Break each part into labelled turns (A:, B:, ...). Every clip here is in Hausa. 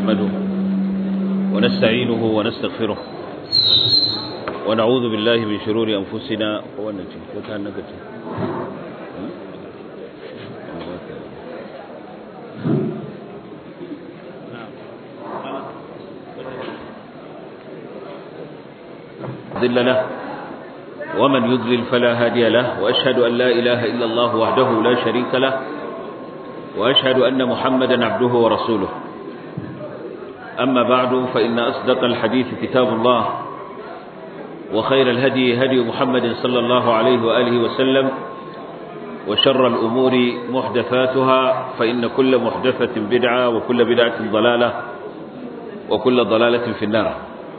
A: نحمده ونستعينه ونستغفره ونعوذ بالله من شرور أنفسنا ذل له ومن يضلل فلا هادي له وأشهد أن لا إله إلا الله وحده لا شريك له وأشهد أن محمدا عبده ورسوله أما بعد فإن أصدق الحديث كتاب الله وخير الهدي هدي محمد صلى الله عليه وآله وسلم وشر الأمور محدثاتها فإن كل محدثة بدعة وكل بدعة ضلالة وكل ضلالة في النار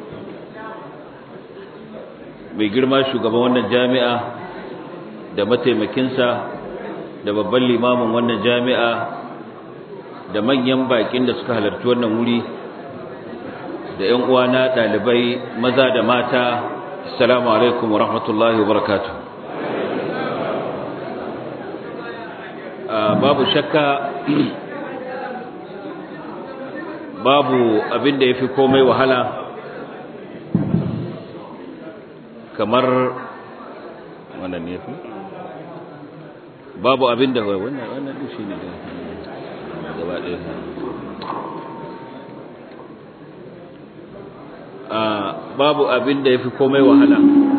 A: mai girma shugaban wannan jami'a da mataimakinsa da babban limamin wannan jami'a da manyan bakin da suka halarci wannan wuri da 'yan uwana ɗalibai maza da mata assalamu alaikum wa rahmatullahi wa barakatu babu shakka babu abin da ya fi komai wahala kamar wannan ne fi babu abin da wannan wannan shi ne gaba ɗaya babu abin da ya fi komai wahala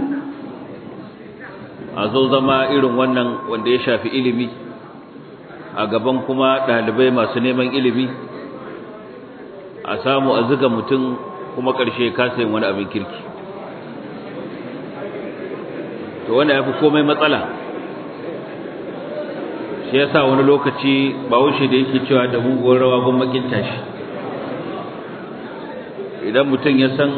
A: a zo zama irin wannan wanda ya shafi ilimi a gaban kuma ɗalibai masu neman ilimi a samu a ziga mutum kuma ƙarshe kasayin wani abin kirki to wanda ya fi komai matsala shi ya sa wani lokaci ba wuce da yake cewa da muguwar rawa gun makinta shi idan mutum ya san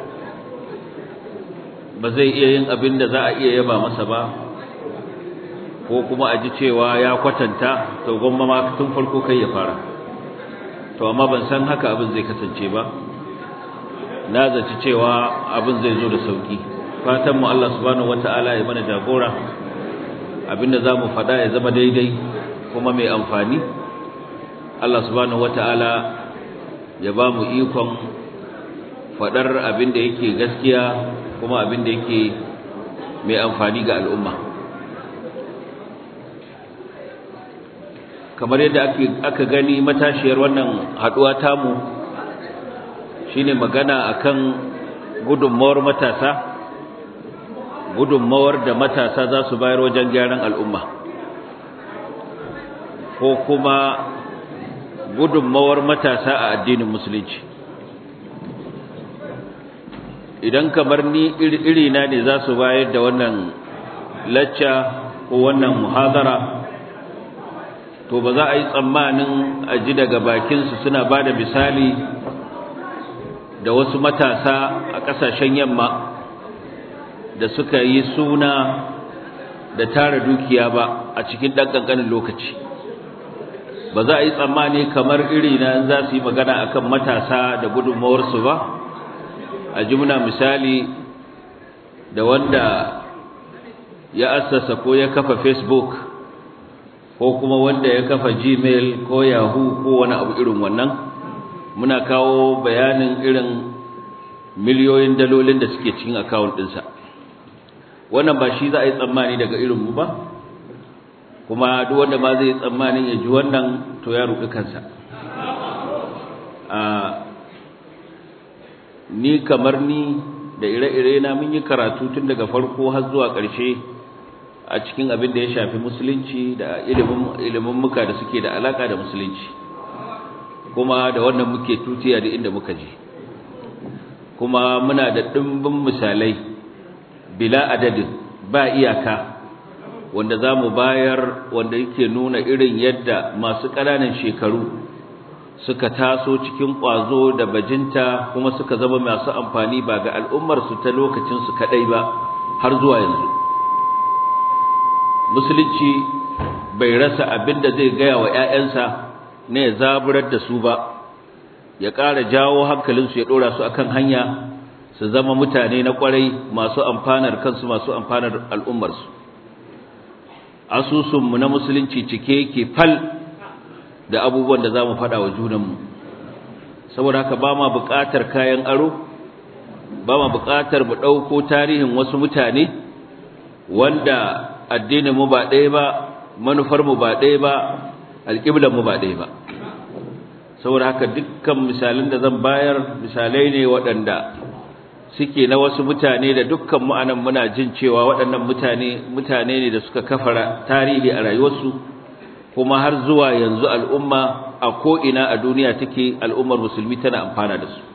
A: ba zai iya yin abin da za a iya yaba masa ba ko kuma a ji cewa ya kwatanta to gwamma ma tun farko kai ya fara to amma ban san haka abin zai kasance ba na zaci cewa abin zai zo da sauki fatan mu Allah subhanahu wataala ya mana jagora abinda zamu fada ya zama daidai kuma mai amfani Allah subhanahu wataala ya ba mu ikon fadar abinda yake gaskiya kuma abinda yake mai amfani ga al'umma kamar yadda aka gani matashiyar wannan haduwa tamu shine magana akan gudunmawar matasa gudunmawar da matasa za su bayar wajen gyaran al'umma ko kuma gudunmawar matasa a addinin musulunci idan kamar ni irina ne za su bayar da wannan lacca ko wannan muhazara to ba za a yi tsammanin a ji daga bakinsu suna ba da misali da wasu matasa a ƙasashen yamma da suka yi suna da tara dukiya ba a cikin ɗan ƙanƙanin lokaci ba za a yi tsammani kamar iri na za su yi magana akan matasa da gudunmawarsu ba a jimna misali da wanda ya assasa ko ya kafa facebook ko kuma wanda ya kafa gmail ko yahoo ko wani abu irin wannan muna kawo bayanin irin miliyoyin dalolin da suke cikin akawun ɗinsa wannan ba shi za a yi tsammani daga irinmu ba kuma duk wanda ma zai yi tsammanin ya ji wannan to ya ruɗi kansa ni kamar ni da ire-ire na mun yi karatu tun daga farko har zuwa ƙarshe a cikin abin da ya shafi musulunci da ilimin muka da suke da alaka da musulunci kuma da wannan muke tutiya da inda muka je kuma muna da ɗimbin misalai bila adadin ba iyaka wanda za mu bayar wanda yake nuna irin yadda masu ƙananan shekaru suka taso cikin ƙwazo da bajinta kuma suka zama masu amfani ba ga al'ummarsu ta lokacinsu kaɗai ba har zuwa yanzu musulunci bai rasa abin da zai gaya wa ‘ya'yansa na ya zaburar da su ba ya ƙara jawo hankalinsu ya ɗora su akan hanya su zama mutane na ƙwarai masu amfanar kansu masu amfanar al'ummarsu asusunmu na musulunci cike yake fal da abubuwan da za mu faɗa wa junanmu saboda haka ba ma buƙatar kayan aro ba ma buƙatar mu ɗauko tarihin wasu mutane wanda addinin mu ba ɗaya ba manufar mu ba ɗaya ba alƙiblar mu ba ɗaya ba saboda haka dukkan misalan da zan bayar misalai ne waɗanda suke na wasu mutane da dukkan mu anan muna jin cewa waɗannan mutane mutane ne da suka kafara tarihi a rayuwarsu kuma har zuwa yanzu al'umma a ko'ina a duniya take al'ummar musulmi tana amfana da su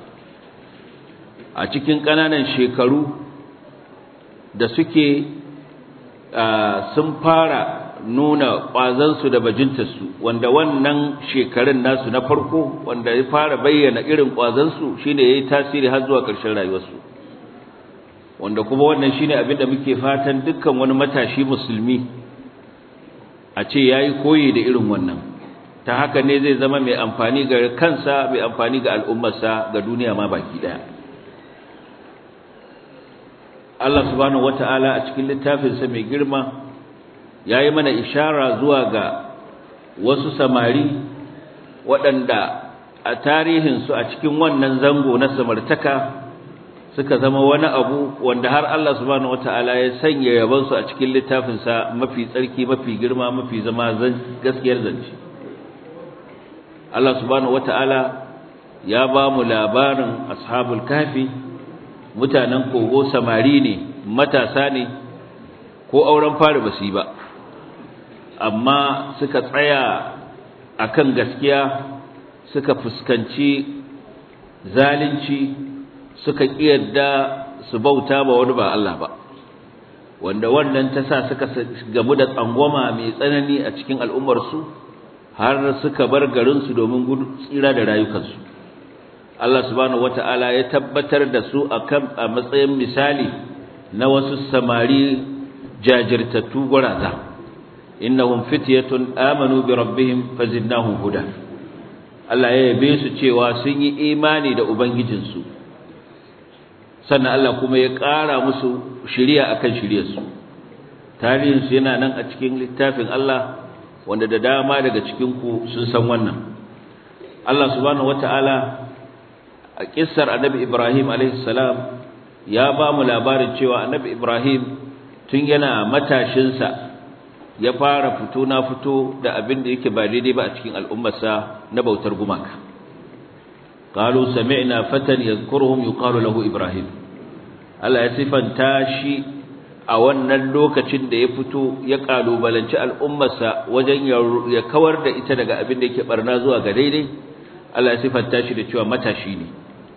A: a cikin ƙananan shekaru da suke sun fara nuna ƙwazansu da bajintarsu wanda wannan shekarun nasu na farko wanda ya fara bayyana irin ƙwazansu shine ya yi tasiri har zuwa ƙarshen rayuwarsu wanda kuma wannan shine abin da muke fatan dukkan wani matashi musulmi a ce ya yi koyi da irin wannan ta haka ne zai zama mai amfani ga kansa mai amfani ga al'ummarsa ga duniya ma baki ɗaya Allah subhanahu wata'ala a cikin littafinsa mai girma ya yi mana ishara zuwa ga wasu samari waɗanda a tarihinsu a cikin wannan zango na samartaka suka zama wani abu wanda har Allah subhanahu wata'ala ya sanya yabansu a cikin littafinsa mafi tsarki mafi girma mafi zama gaskiyar zance Allah subhanahu wata'ala ya ba mu labarin ashabul kafi mutanen kogo samari ne matasa ne ko auren fari ba su yi ba amma suka tsaya akan gaskiya suka fuskanci zalunci suka kiyarda su bauta ba wani ba Allah ba wanda wannan ta sa suka gamu da tsangwama mai tsanani a cikin al'ummarsu har suka bar garinsu domin gudu tsira da rayukansu Allah subhanahu wata'ala ya tabbatar da su akan a matsayin misali na wasu samari jajirtattu guraza innahum fityatun amanu bi rabbihim fazidnahum huda Allah ya yabe su cewa sun yi imani da ubangijinsu sannan Allah kuma ya ƙara musu shiriya akan shiryarsu tarihinsu yana nan a cikin littafin Allah wanda da dama daga cikin ku sun san wannan Allah subhanahu wata'ala a kissar annabi Ibrahim alaihi salam ya ba mu labarin cewa annabi Ibrahim tun yana matashinsa ya fara fito na fito da abin da yake ba daidai ba a cikin al'ummarsa na bautar gumaka qalu sami'na fatan yadhkuruhum yuqalu lahu ibrahim Allah ya sifanta shi a wannan lokacin da ya fito ya kalubalanci al'ummarsa wajen ya kawar da ita daga abin da yake barna zuwa ga daidai Allah ya sifanta shi da cewa matashi ne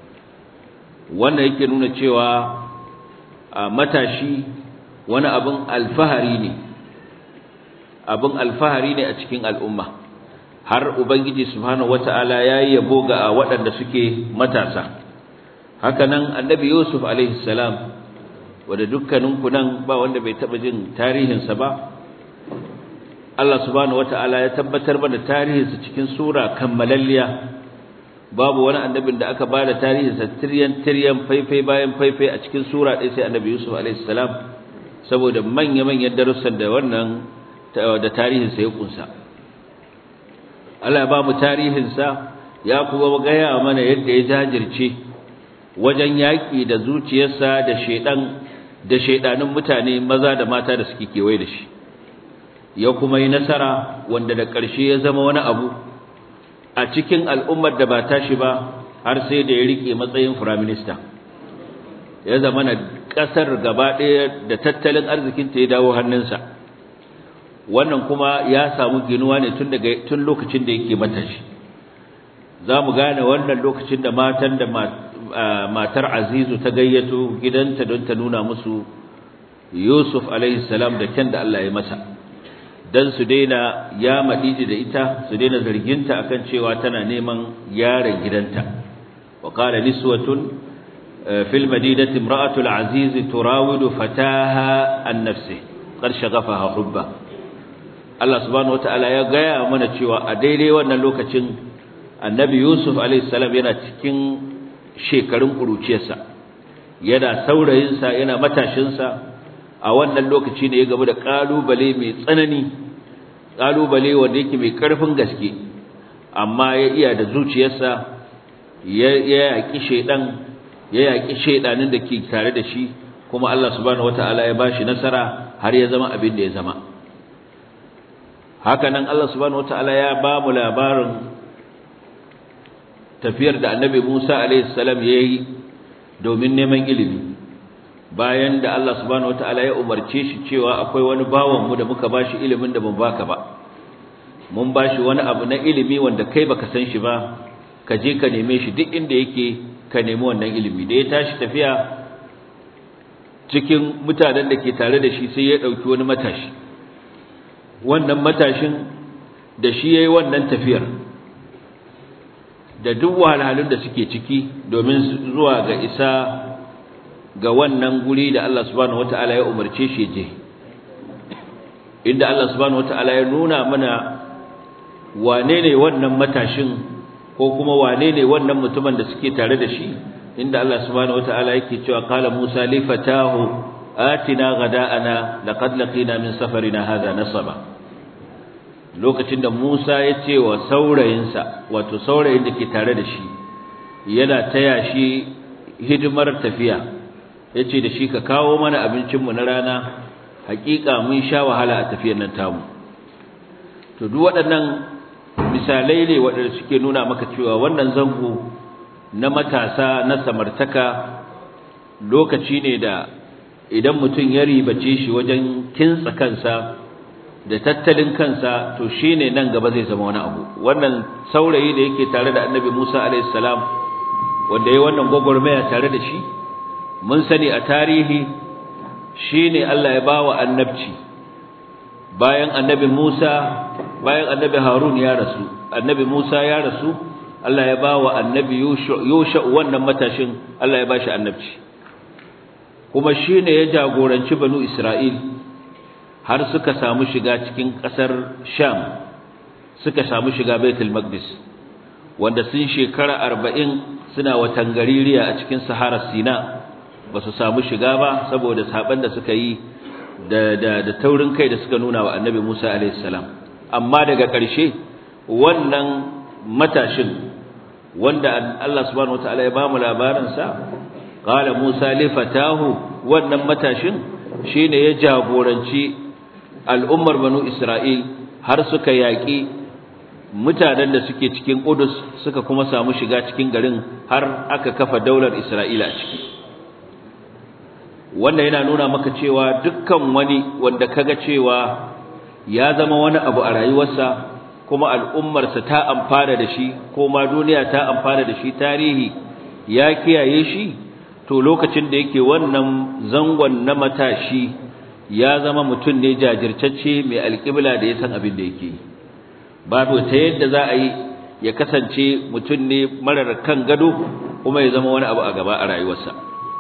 A: wannan yake nuna cewa matashi wani abin alfahari ne abin alfahari ne a cikin al'umma har ubangiji subhanahu wata'ala yayi yabo ga waɗanda suke matasa haka nan annabi yusuf alaihi salam wanda dukkanin ku nan ba wanda bai taba jin tarihinsa ba Allah subhanahu wata'ala ya tabbatar mana tarihinsa cikin sura kammalalliya babu wani annabin da aka bada tarihinsa tiryan tiryan faifai bayan faifai a cikin sura ɗaya sai annabi yusuf alaihi salam saboda manya-manyan darussan da wannan da tarihinsa ya kunsa Allah ba mu tarihinsa ya kuma gaya mana yadda ya jajirce wajen yaƙi da zuciyarsa da shaidan da shaidanin mutane maza da mata da suke kewaye da shi ya kuma yi nasara wanda da ƙarshe ya zama wani abu a cikin al'ummar da ba tashi ba har sai da ya rike matsayin firaminista ya zama na ƙasar gaba ɗaya da tattalin arzikinta ya dawo hannunsa wannan kuma ya samu ginuwa ne tun daga tun lokacin da yake matashi za mu gane wannan lokacin da matan da matar azizu ta gayyato gidanta don ta nuna musu yusuf alaihi salam da kyan da allah ya masa don su daina ya maɗiji da ita su daina zarginta akan cewa tana neman yaron gidanta wa qala niswatun fil madinati imra'atul aziz turawidu fataha an nafsi qad shaghafaha hubba Allah subhanahu wataala ya gaya mana cewa a daidai wannan lokacin annabi Yusuf alaihi salam yana cikin shekarun kuruciyarsa yana saurayinsa yana matashinsa a wannan lokaci ne ya gaba da kalubale mai tsanani kalubale wanda yake mai karfin gaske amma ya iya da zuciyarsa ya yaƙi shaidan ya yaƙi shaidanin da ke tare da shi kuma Allah subhanahu wataala ya bashi nasara har ya zama abin da ya zama hakanan Allah subhanahu wataala ya ba mu labarin tafiyar da Annabi Musa alaihi salam yayi domin neman ilimi bayan da Allah subhanahu wataala ya umarce shi cewa akwai wani bawan mu da muka bashi ilimin da ban baka ba mun bashi wani abu na ilimi wanda kai baka san shi ba ka je ka neme shi duk inda yake ka nemi wannan ilimi da ya tashi tafiya cikin mutanen da ke tare da shi sai ya dauki wani matashi wannan matashin da shi yayi wannan tafiyar da duk wahalhalun da suke ciki domin zuwa ga isa ga wannan guri da Allah subhanahu wataala ya umarce shi je inda Allah subhanahu wataala ya nuna mana wane ne wannan matashin ko kuma wane ne wannan mutumin da suke tare da shi inda Allah subhanahu wataala yake cewa qala Musa li fatahu atina ghada'ana laqad laqina min safarina hadha nasaba lokacin da Musa ya ce wa saurayinsa wato saurayin da ke tare da shi yana taya shi hidimar tafiya yace da shi ka kawo mana abincin mu na rana hakika mun sha wahala a tafiyar nan tamu to duk waɗannan misalai ne waɗanda suke nuna maka cewa wannan zango na matasa na samartaka lokaci ne da idan mutum ya ribace shi wajen kintsa kansa da tattalin kansa to shine nan gaba zai zama wani abu wannan saurayi da yake tare da annabi Musa alaihi salam wanda yayi wannan gogormaya tare da shi mun sani a tarihi shine Allah ya bawa annabci bayan annabi Musa bayan annabi Harun ya rasu annabi Musa ya rasu Allah ya bawa annabi Yusha wannan matashin Allah ya bashi annabci kuma shine ya jagoranci banu Isra'il har suka samu shiga cikin ƙasar Sham suka samu shiga Baitul Maqdis wanda sun shekara 40 suna watan gaririya a cikin Sahara Sina ba su samu shiga ba saboda saban da suka yi da da da taurin kai da suka nuna wa Annabi Musa alaihi salam amma daga ƙarshe wannan matashin wanda Allah subhanahu wataala ya bamu labarin sa qala Musa li fatahu wannan matashin shine ya jagoranci al'ummar banu Isra'il har suka yaƙi mutanen da suke cikin Qudus suka kuma samu shiga cikin garin har aka kafa daular Isra'ila a ciki wannan yana nuna maka cewa dukkan wani wanda kaga cewa ya zama wani abu a rayuwarsa kuma al'ummarsa ta amfana da shi ko ma duniya ta amfana da shi tarihi ya kiyaye shi to lokacin da yake wannan zangon na matashi ya zama mutum ne jajirtacce mai alƙibla da ya san abin da yake babu ta yadda za a yi ya kasance mutum ne marar kan gado kuma ya zama wani abu a gaba a rayuwarsa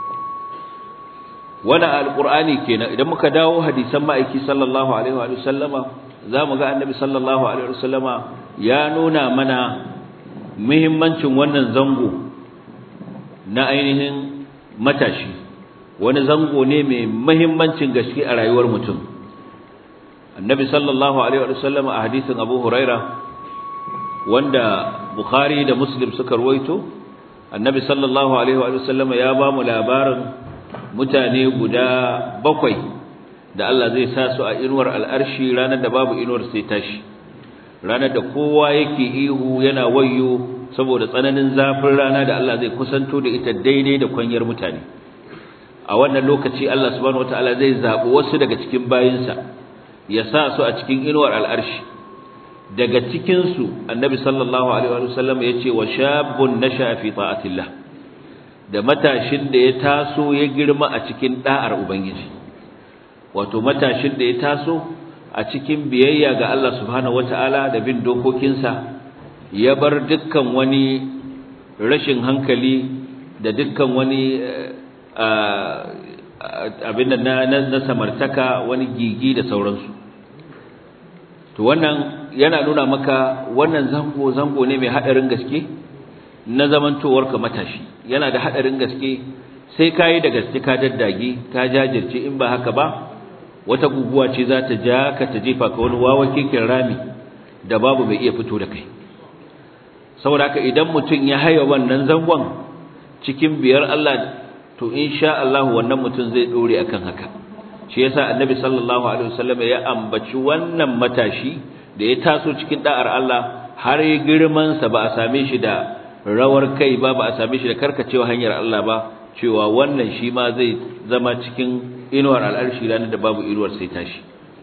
A: wani alƙur'ani kenan idan muka dawo hadisan ma'aiki sallallahu alaihi wa sallama za mu ga annabi sallallahu alaihi wa sallama ya nuna mana muhimmancin wannan zango na ainihin matashi wani zango ne mai muhimmancin gaske a rayuwar mutum annabi sallallahu alaihi wa sallama a hadisin abu huraira wanda bukhari da muslim suka ruwaito annabi sallallahu alaihi wa sallama ya ba mu labarin mutane guda bakwai da Allah zai sa su a inuwar al'arshi ranar da babu inuwar sai tashi ranar da kowa yake ihu yana wayo saboda tsananin zafin rana da Allah zai kusanto da ita daidai da kwanyar mutane a wannan lokaci Allah subhanahu wataala zai zabi wasu daga cikin bayinsa ya sa su a cikin inuwar al'arshi daga cikin su annabi sallallahu alaihi wa sallam yace wa shabun nasha fi ta'atillah da matashin da ya taso ya girma a cikin da'ar ubangiji wato matashin da ya taso a cikin biyayya ga Allah subhanahu wataala da bin dokokinsa ya bar dukkan wani rashin hankali da dukkan wani abin na na samartaka wani gigi da sauransu to wannan yana nuna maka wannan zango zango ne mai hadarin gaske na zamantowarka matashi yana da hadarin gaske sai kai da gaske ka daddage ka jajirce in ba haka ba wata guguwa ce za ta ja ka ta jefa ka wani wawa kekin rami da babu mai iya fito da kai saboda haka idan mutum ya haya wannan zangon cikin biyar Allah to insha Allah wannan mutum zai dore akan haka shi yasa annabi sallallahu alaihi wasallam ya ambaci wannan matashi da ya taso cikin da'ar Allah har girman sa ba a same shi da rawar kai ba ba a same shi da karkacewa hanyar Allah ba cewa wannan shi ma zai zama cikin inuwar al'arshi ranar da babu inuwar sai tashi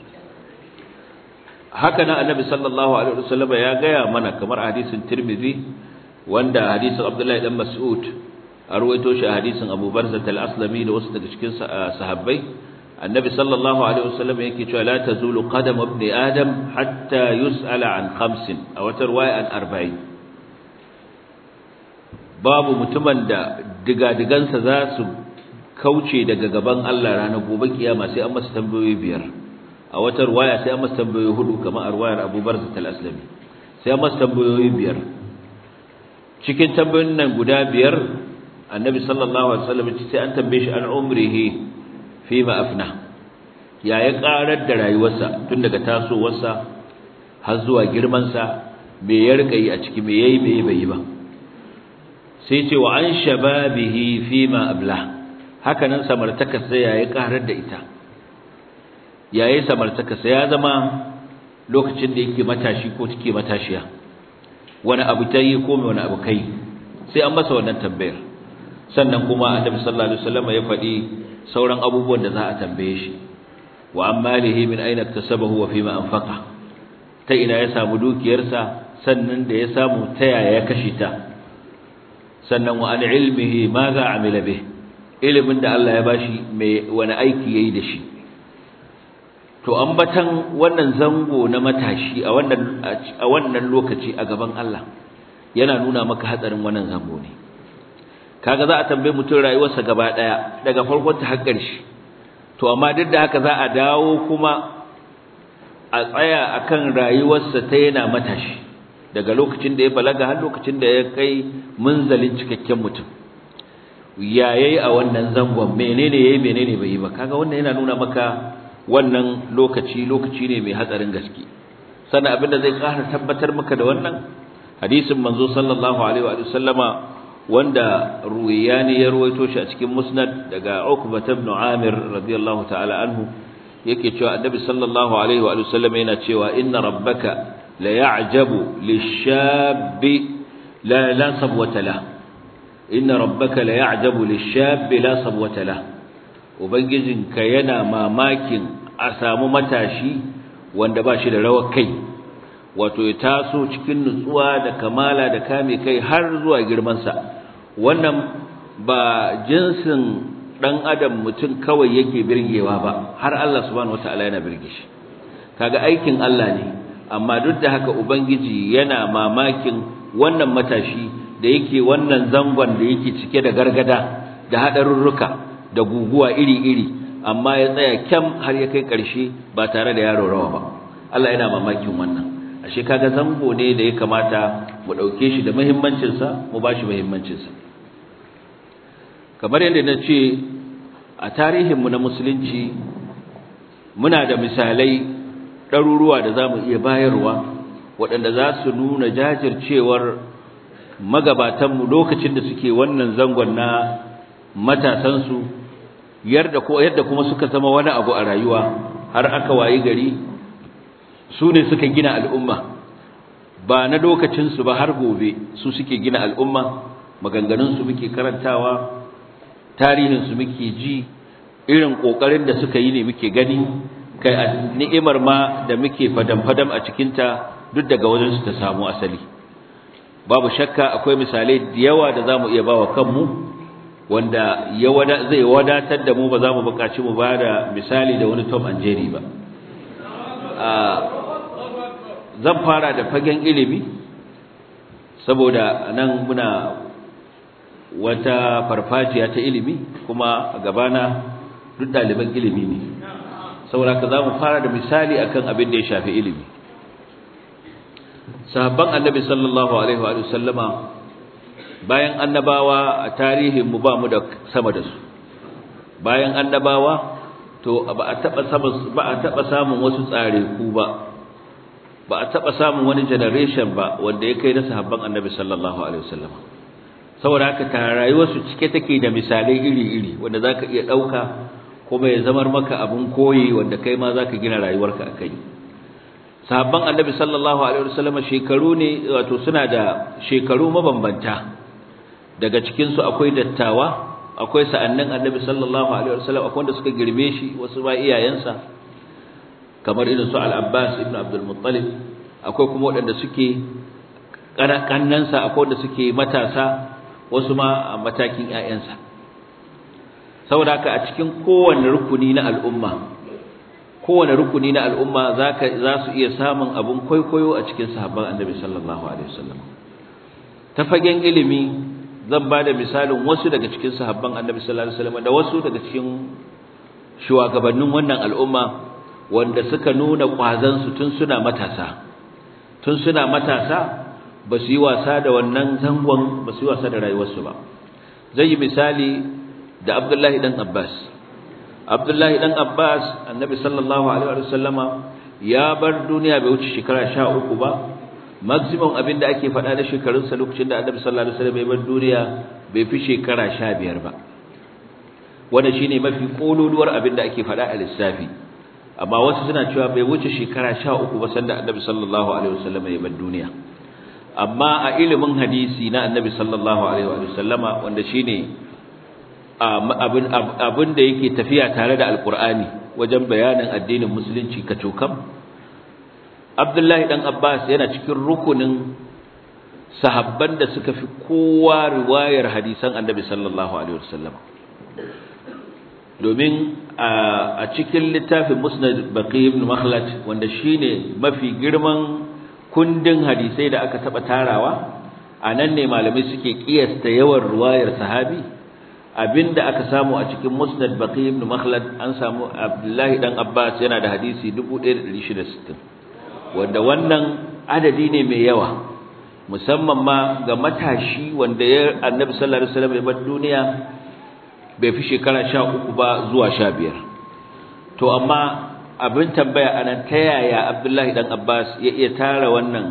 A: haka nan annabi sallallahu alaihi wasallam ya gaya mana kamar hadisin Tirmidhi wanda hadisin Abdullahi dan Mas'ud a ruwaito shi a hadisin Abu Barzah al-Aslami da wasu daga cikin sahabbai annabi sallallahu alaihi wasallam yake cewa la tazulu qadam ibn adam hatta yus'ala an khamsin a wata riwaya an arba'in babu mutumin da digadigansa za su kauce daga gaban Allah ranar gobe kiyama sai an masa tambayoyi biyar a wata riwaya sai an masa tambayoyi hudu kamar a riwayar Abu Barzah al-Aslami sai an masa tambayoyi biyar cikin tambayoyin nan guda biyar annabi sallallahu alaihi wasallam sai an tambaye shi an umrihi fi ma afna ya ya karar da rayuwarsa tun daga tasowarsa har zuwa girman sa me ya rika yi a ciki me yayi me bai yi ba sai ce wa an shababihi fi ma abla haka nan samartaka sai ya ya karar da ita yayi samartaka sai ya zama lokacin da yake matashi ko take matashiya wani abu ta yi ko wani abu kai sai an masa wannan tambayar sannan kuma annabi sallallahu alaihi wasallam ya faɗi sauran abubuwan da za a tambaye shi wa ammalihi min aina iktasabahu wa fima anfaqa ta ina ya samu dukiyarsa sannan da ya samu ta yaya ya kashe ta sannan wa an ilmihi ma za amila bih ilimin da Allah ya bashi mai wani aiki yayi da shi to ambatan wannan zango na matashi a wannan a wannan lokaci a gaban Allah yana nuna maka hatsarin wannan zango ne kaga za a tambaye mutum rayuwarsa gaba daya daga farkon ta har ƙarshe to amma duk da haka za a dawo kuma a tsaya akan rayuwarsa ta yana matashi daga lokacin da ya balaga har lokacin da ya kai munzalin cikakken mutum ya yayi a wannan zangon menene yayi menene bai yi ba kaga wannan yana nuna maka wannan lokaci lokaci ne mai hatsarin gaske sannan abinda zai ƙara tabbatar maka da wannan hadisin manzo sallallahu alaihi wa sallama wanda ruwayani ya ruwaito shi a cikin musnad daga Uqbah ibn Amir radiyallahu ta'ala anhu yake cewa annabi sallallahu alaihi wa sallam yana cewa inna rabbaka la ya'jabu lish-shabbi la la sabwata la inna rabbaka la ya'jabu lish-shabbi la sabwata la ubangijinka yana mamakin a samu matashi wanda ba shi da rawar kai wato ya taso cikin nutsuwa da kamala da kame kai har zuwa girmansa wannan ba jinsin dan adam mutum kawai yake birgewa ba har Allah subhanahu wataala yana birge shi kaga aikin Allah ne amma duk da haka ubangiji yana mamakin wannan matashi da yake wannan zangon da yake cike da gargada da hadarurruka da guguwa iri-iri amma ya tsaya kyam har ya kai ƙarshe ba tare da yaro rawa ba Allah yana mamakin wannan ashe kaga zango ne da ya kamata mu dauke shi da muhimmancin sa mu bashi muhimmancin sa kamar yadda na ce a tarihin mu na musulunci muna da misalai ɗaruruwa da zamu iya bayarwa waɗanda za su nuna jajircewar magabatanmu lokacin da suke wannan zangon na matasansu yadda ko yadda kuma suka zama wani abu a rayuwa har aka wayi gari su ne suka gina al'umma ba na lokacinsu ba har gobe su suke gina al'umma maganganunsu muke karantawa tarihinsu muke ji irin ƙoƙarin da suka yi ne muke gani kai a ni'imar ma da muke fadam-fadam a cikinta duk daga wajensu ta samu asali babu shakka akwai misalai da yawa da za mu iya ba wa kanmu wanda zai wadatar da mu ba za mu buƙaci mu ba da misali da wani tom and jerry ba zan fara da fagen ilimi saboda nan muna wata farfajiya ta ilimi kuma a gabana duk ɗaliban ilimi ne saboda ka za mu fara da misali akan abin da ya shafi ilimi sahabban annabi sallallahu alaihi wa sallama bayan annabawa a tarihin mu ba mu da sama da su bayan annabawa to ba a taba ba a taba samun wasu tsare ku ba ba a taba samun wani generation ba wanda ya kai na sahabban annabi sallallahu alaihi wasallam saboda haka ta rayuwarsu cike take da misalai iri-iri wanda zaka iya dauka kuma ya zamar maka abun koyi wanda kai ma zaka gina rayuwarka akai sahabban annabi sallallahu alaihi wasallam shekaru ne wato suna da shekaru mabambanta daga cikin su akwai dattawa akwai sa'annin annabi sallallahu alaihi wasallam akwai wanda suka girme shi wasu ba iyayensa kamar irin su al-Abbas ibn Abdul Muttalib akwai kuma waɗanda suke kannansa akwai wanda suke matasa wasu ma a matakin ƴaƴansa saboda haka a cikin kowanne rukuni na al'umma kowane rukuni na al'umma zaka za su iya samun abun kwaikwayo a cikin sahabban annabi sallallahu alaihi wasallam ta fagen ilimi zan ba da misalin wasu daga cikin sahabban annabi sallallahu alaihi wasallam da wasu daga cikin shugabannin wannan al'umma wanda suka nuna kwazan su tun suna matasa tun suna matasa ba su yi wasa da wannan zangon ba su yi wasa da rayuwarsu ba zai yi misali da Abdullahi dan Abbas Abdullahi dan Abbas annabi sallallahu alaihi wasallama ya bar duniya bai wuce shekara 13 ba maximum abin da ake faɗa da shekarunsa lokacin da annabi sallallahu alaihi wasallam ya bar duniya bai fi shekara 15 ba wanda shine mafi kololuwar abin da ake faɗa a lissafi amma wasu suna cewa bai wuce shekara 13 ba sanda annabi sallallahu alaihi wasallam ya bar duniya amma a ilimin hadisi na annabi sallallahu alaihi wasallama wanda shine abin abin da yake tafiya tare da alqur'ani wajen bayanin addinin musulunci kacokam Abdullahi dan Abbas yana cikin rukunin sahabban da suka fi kowa riwayar hadisan Annabi sallallahu alaihi wasallam domin a cikin littafin Musnad Baqi ibn Makhlad wanda shine mafi girman kundin hadisai da aka taba tarawa anan ne malamai suke kiyasta yawan riwayar sahabi abinda aka samu a cikin Musnad Baqi ibn Makhlad an samu Abdullahi dan Abbas yana da hadisi 1660 wanda wannan adadi ne mai yawa musamman ma ga matashi wanda ya annabi sallallahu alaihi wasallam ya bar duniya bai fi shekara 13 ba zuwa 15 to amma abin tambaya anan ta yaya Abdullahi dan Abbas ya iya tara wannan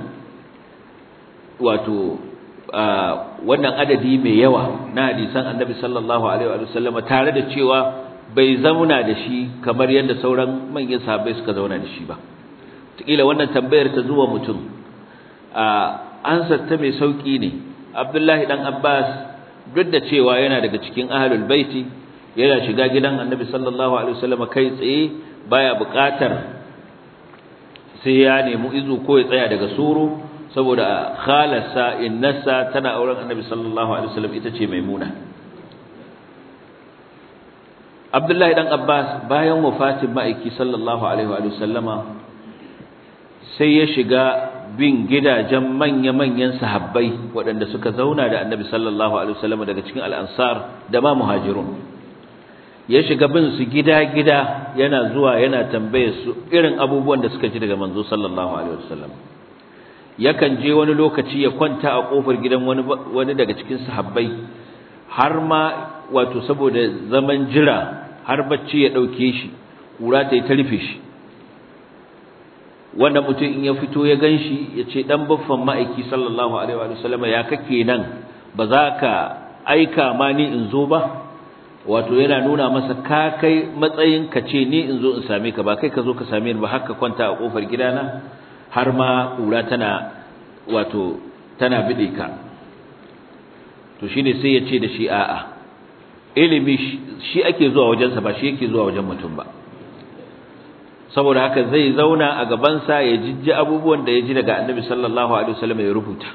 A: wato wannan adadi mai yawa na hadisan annabi sallallahu alaihi wasallam tare da cewa bai zauna da shi kamar yadda sauran manyan sahabbai suka zauna da shi ba kila wannan tambayar ta zuwa mutum a ansar ta mai sauki ne Abdullahi dan Abbas duk da cewa yana daga cikin ahlul baiti yana shiga gidan Annabi sallallahu alaihi wasallam kai tsaye baya buƙatar sai ya nemi izu ko ya tsaya daga suru saboda khalasa innasa tana auren Annabi sallallahu alaihi wasallam ita ce Maimuna Abdullahi dan Abbas bayan wafatin ma'aiki sallallahu alaihi wa sallama sai ya shiga bin gidajen manya-manyan sahabbai waɗanda suka zauna da annabi sallallahu alaihi wasallam daga cikin al'ansar da ma muhajirun ya shiga bin su gida-gida yana zuwa yana tambaye su irin abubuwan da suka ji daga manzo sallallahu alaihi wasallam yakan je wani lokaci ya kwanta a kofar gidan wani wani daga cikin sahabbai har ma wato saboda zaman jira har bacci ya dauke shi kura ta yi ta rufe shi wanda mutum in ya fito ya ganshi ya ce dan baffan ma'aiki sallallahu alaihi wa sallam ya kake nan ba za ka aika ma ni in zo ba wato yana nuna masa ka kai matsayin ka ce ni in zo in same ka ba kai ka zo ka same ni ba haka kwanta a kofar gidana har ma kura tana wato tana bide ka to shine sai ya ce da shi a'a ilimi shi ake zuwa wajensa ba shi yake zuwa wajen mutum ba saboda haka zai zauna a gabansa ya jijji abubuwan da ya ji daga annabi sallallahu alaihi wasallam ya rubuta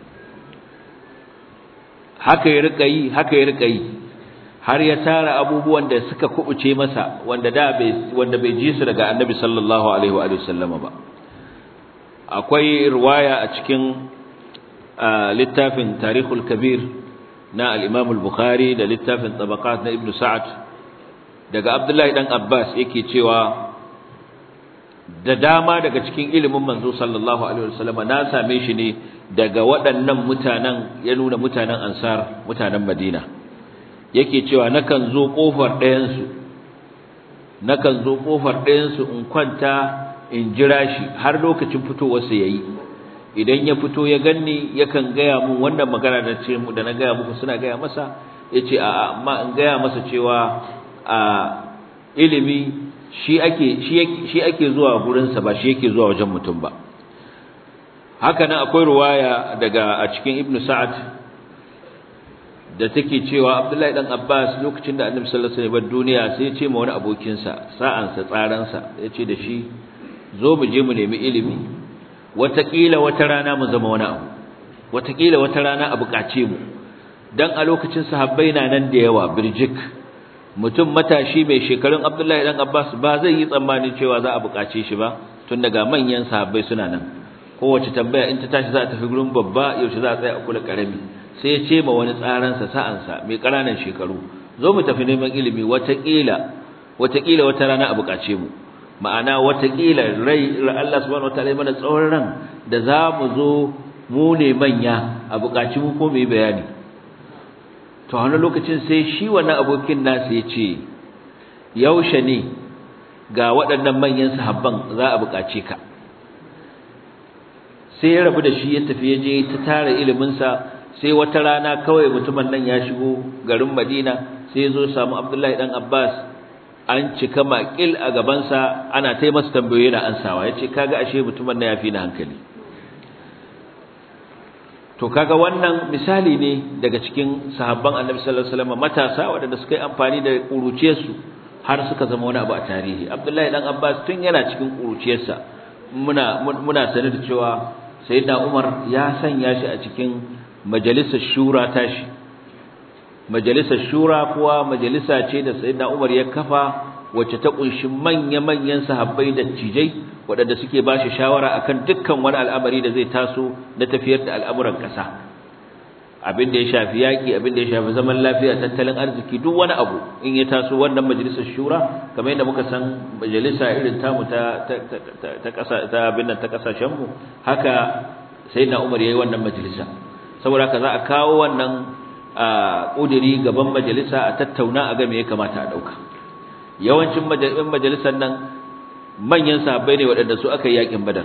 A: haka ya rika yi haka ya rika yi har ya tara abubuwan da suka kubuce masa wanda da bai wanda bai ji su daga annabi sallallahu alaihi wa sallama ba akwai riwaya a cikin littafin tarihul kabir na al-imam al-bukhari da littafin tabaqat na ibnu sa'ad daga abdullahi dan abbas yake cewa da dama daga cikin ilimin manzo sallallahu alaihi wasallam na same shi ne daga waɗannan mutanen ya nuna mutanen ansar mutanen madina yake cewa nakan zo kofar ɗayan su nakan zo kofar ɗayan su in kwanta in jira shi har lokacin fitowarsa yayi idan ya fito ya ganni yakan gaya mun wannan magana da ce da na gaya muku suna gaya masa yace a amma in gaya masa cewa a ilimi shi ake shi ake zuwa gurin sa ba shi yake zuwa wajen mutum ba haka nan akwai ruwaya daga a cikin ibnu sa'ad da take cewa abdullahi dan abbas lokacin da annabi sallallahu alaihi wasallam duniya sai ya ce ma wani abokin sa sa'an sa tsaran sa yace da shi zo mu je mu nemi ilimi watakila wata rana mu zama wani abu watakila wata rana a bukace mu dan a lokacin sahabbai na nan da yawa birjik mutum matashi mai shekarun Abdullahi dan Abbas ba zai yi tsammani cewa za a bukace shi ba tun daga manyan sahabbai suna nan kowace tambaya in ta tashi za ta tafi gurin babba yaushe za a tsaya a kula karami sai ya ce ma wani tsaran sa sa'an sa mai ƙananan shekaru zo mu tafi neman ilimi watakila watakila wata rana a bukace mu ma'ana watakila rai Allah subhanahu wataala mana tsawon ran da za mu zo mu ne manya a bukaci mu ko mu yi bayani to a wani lokacin sai shi wannan abokin nasu ya ce yaushe ne ga waɗannan manyan sahabban za a bukace ka sai ya rabu da shi ya tafi ya je ta tara iliminsa sai wata rana kawai mutumin nan ya shigo garin Madina sai ya zo samu Abdullahi dan Abbas an cika makil a gabansa ana ta masa tambayoyi na ansawa yace kaga ashe mutumin nan yafi na hankali to kaga wannan misali ne daga cikin sahabban Annabi sallallahu alaihi wasallam matasa waɗanda suka yi amfani da kuruciyarsu har suka zama wani abu a tarihi Abdullahi dan Abbas tun yana cikin kuruciyarsa muna muna sanar da cewa sayyidina Umar ya sanya shi a cikin majalisar shura tashi majalisar shura kuwa majalisa ce da sayyidina Umar ya kafa wacce ta kunshi manya-manyan sahabbai da cijai waɗanda suke ba shi shawara akan dukkan wani al'amari da zai taso na tafiyar da al'amuran ƙasa abin da ya shafi yaƙi abin da ya shafi zaman lafiya tattalin arziki duk wani abu in ya taso wannan majalisar shura kamar yadda muka san majalisa irin tamu ta ta ƙasa ta abin nan ta ƙasashen mu haka sayyidina Umar yayi wannan majalisa saboda haka za a kawo wannan a ƙudiri gaban majalisa a tattauna a ga me ya kamata a ɗauka yawancin majalisar nan manyan sahabbai ne waɗanda su aka yi yaƙin badar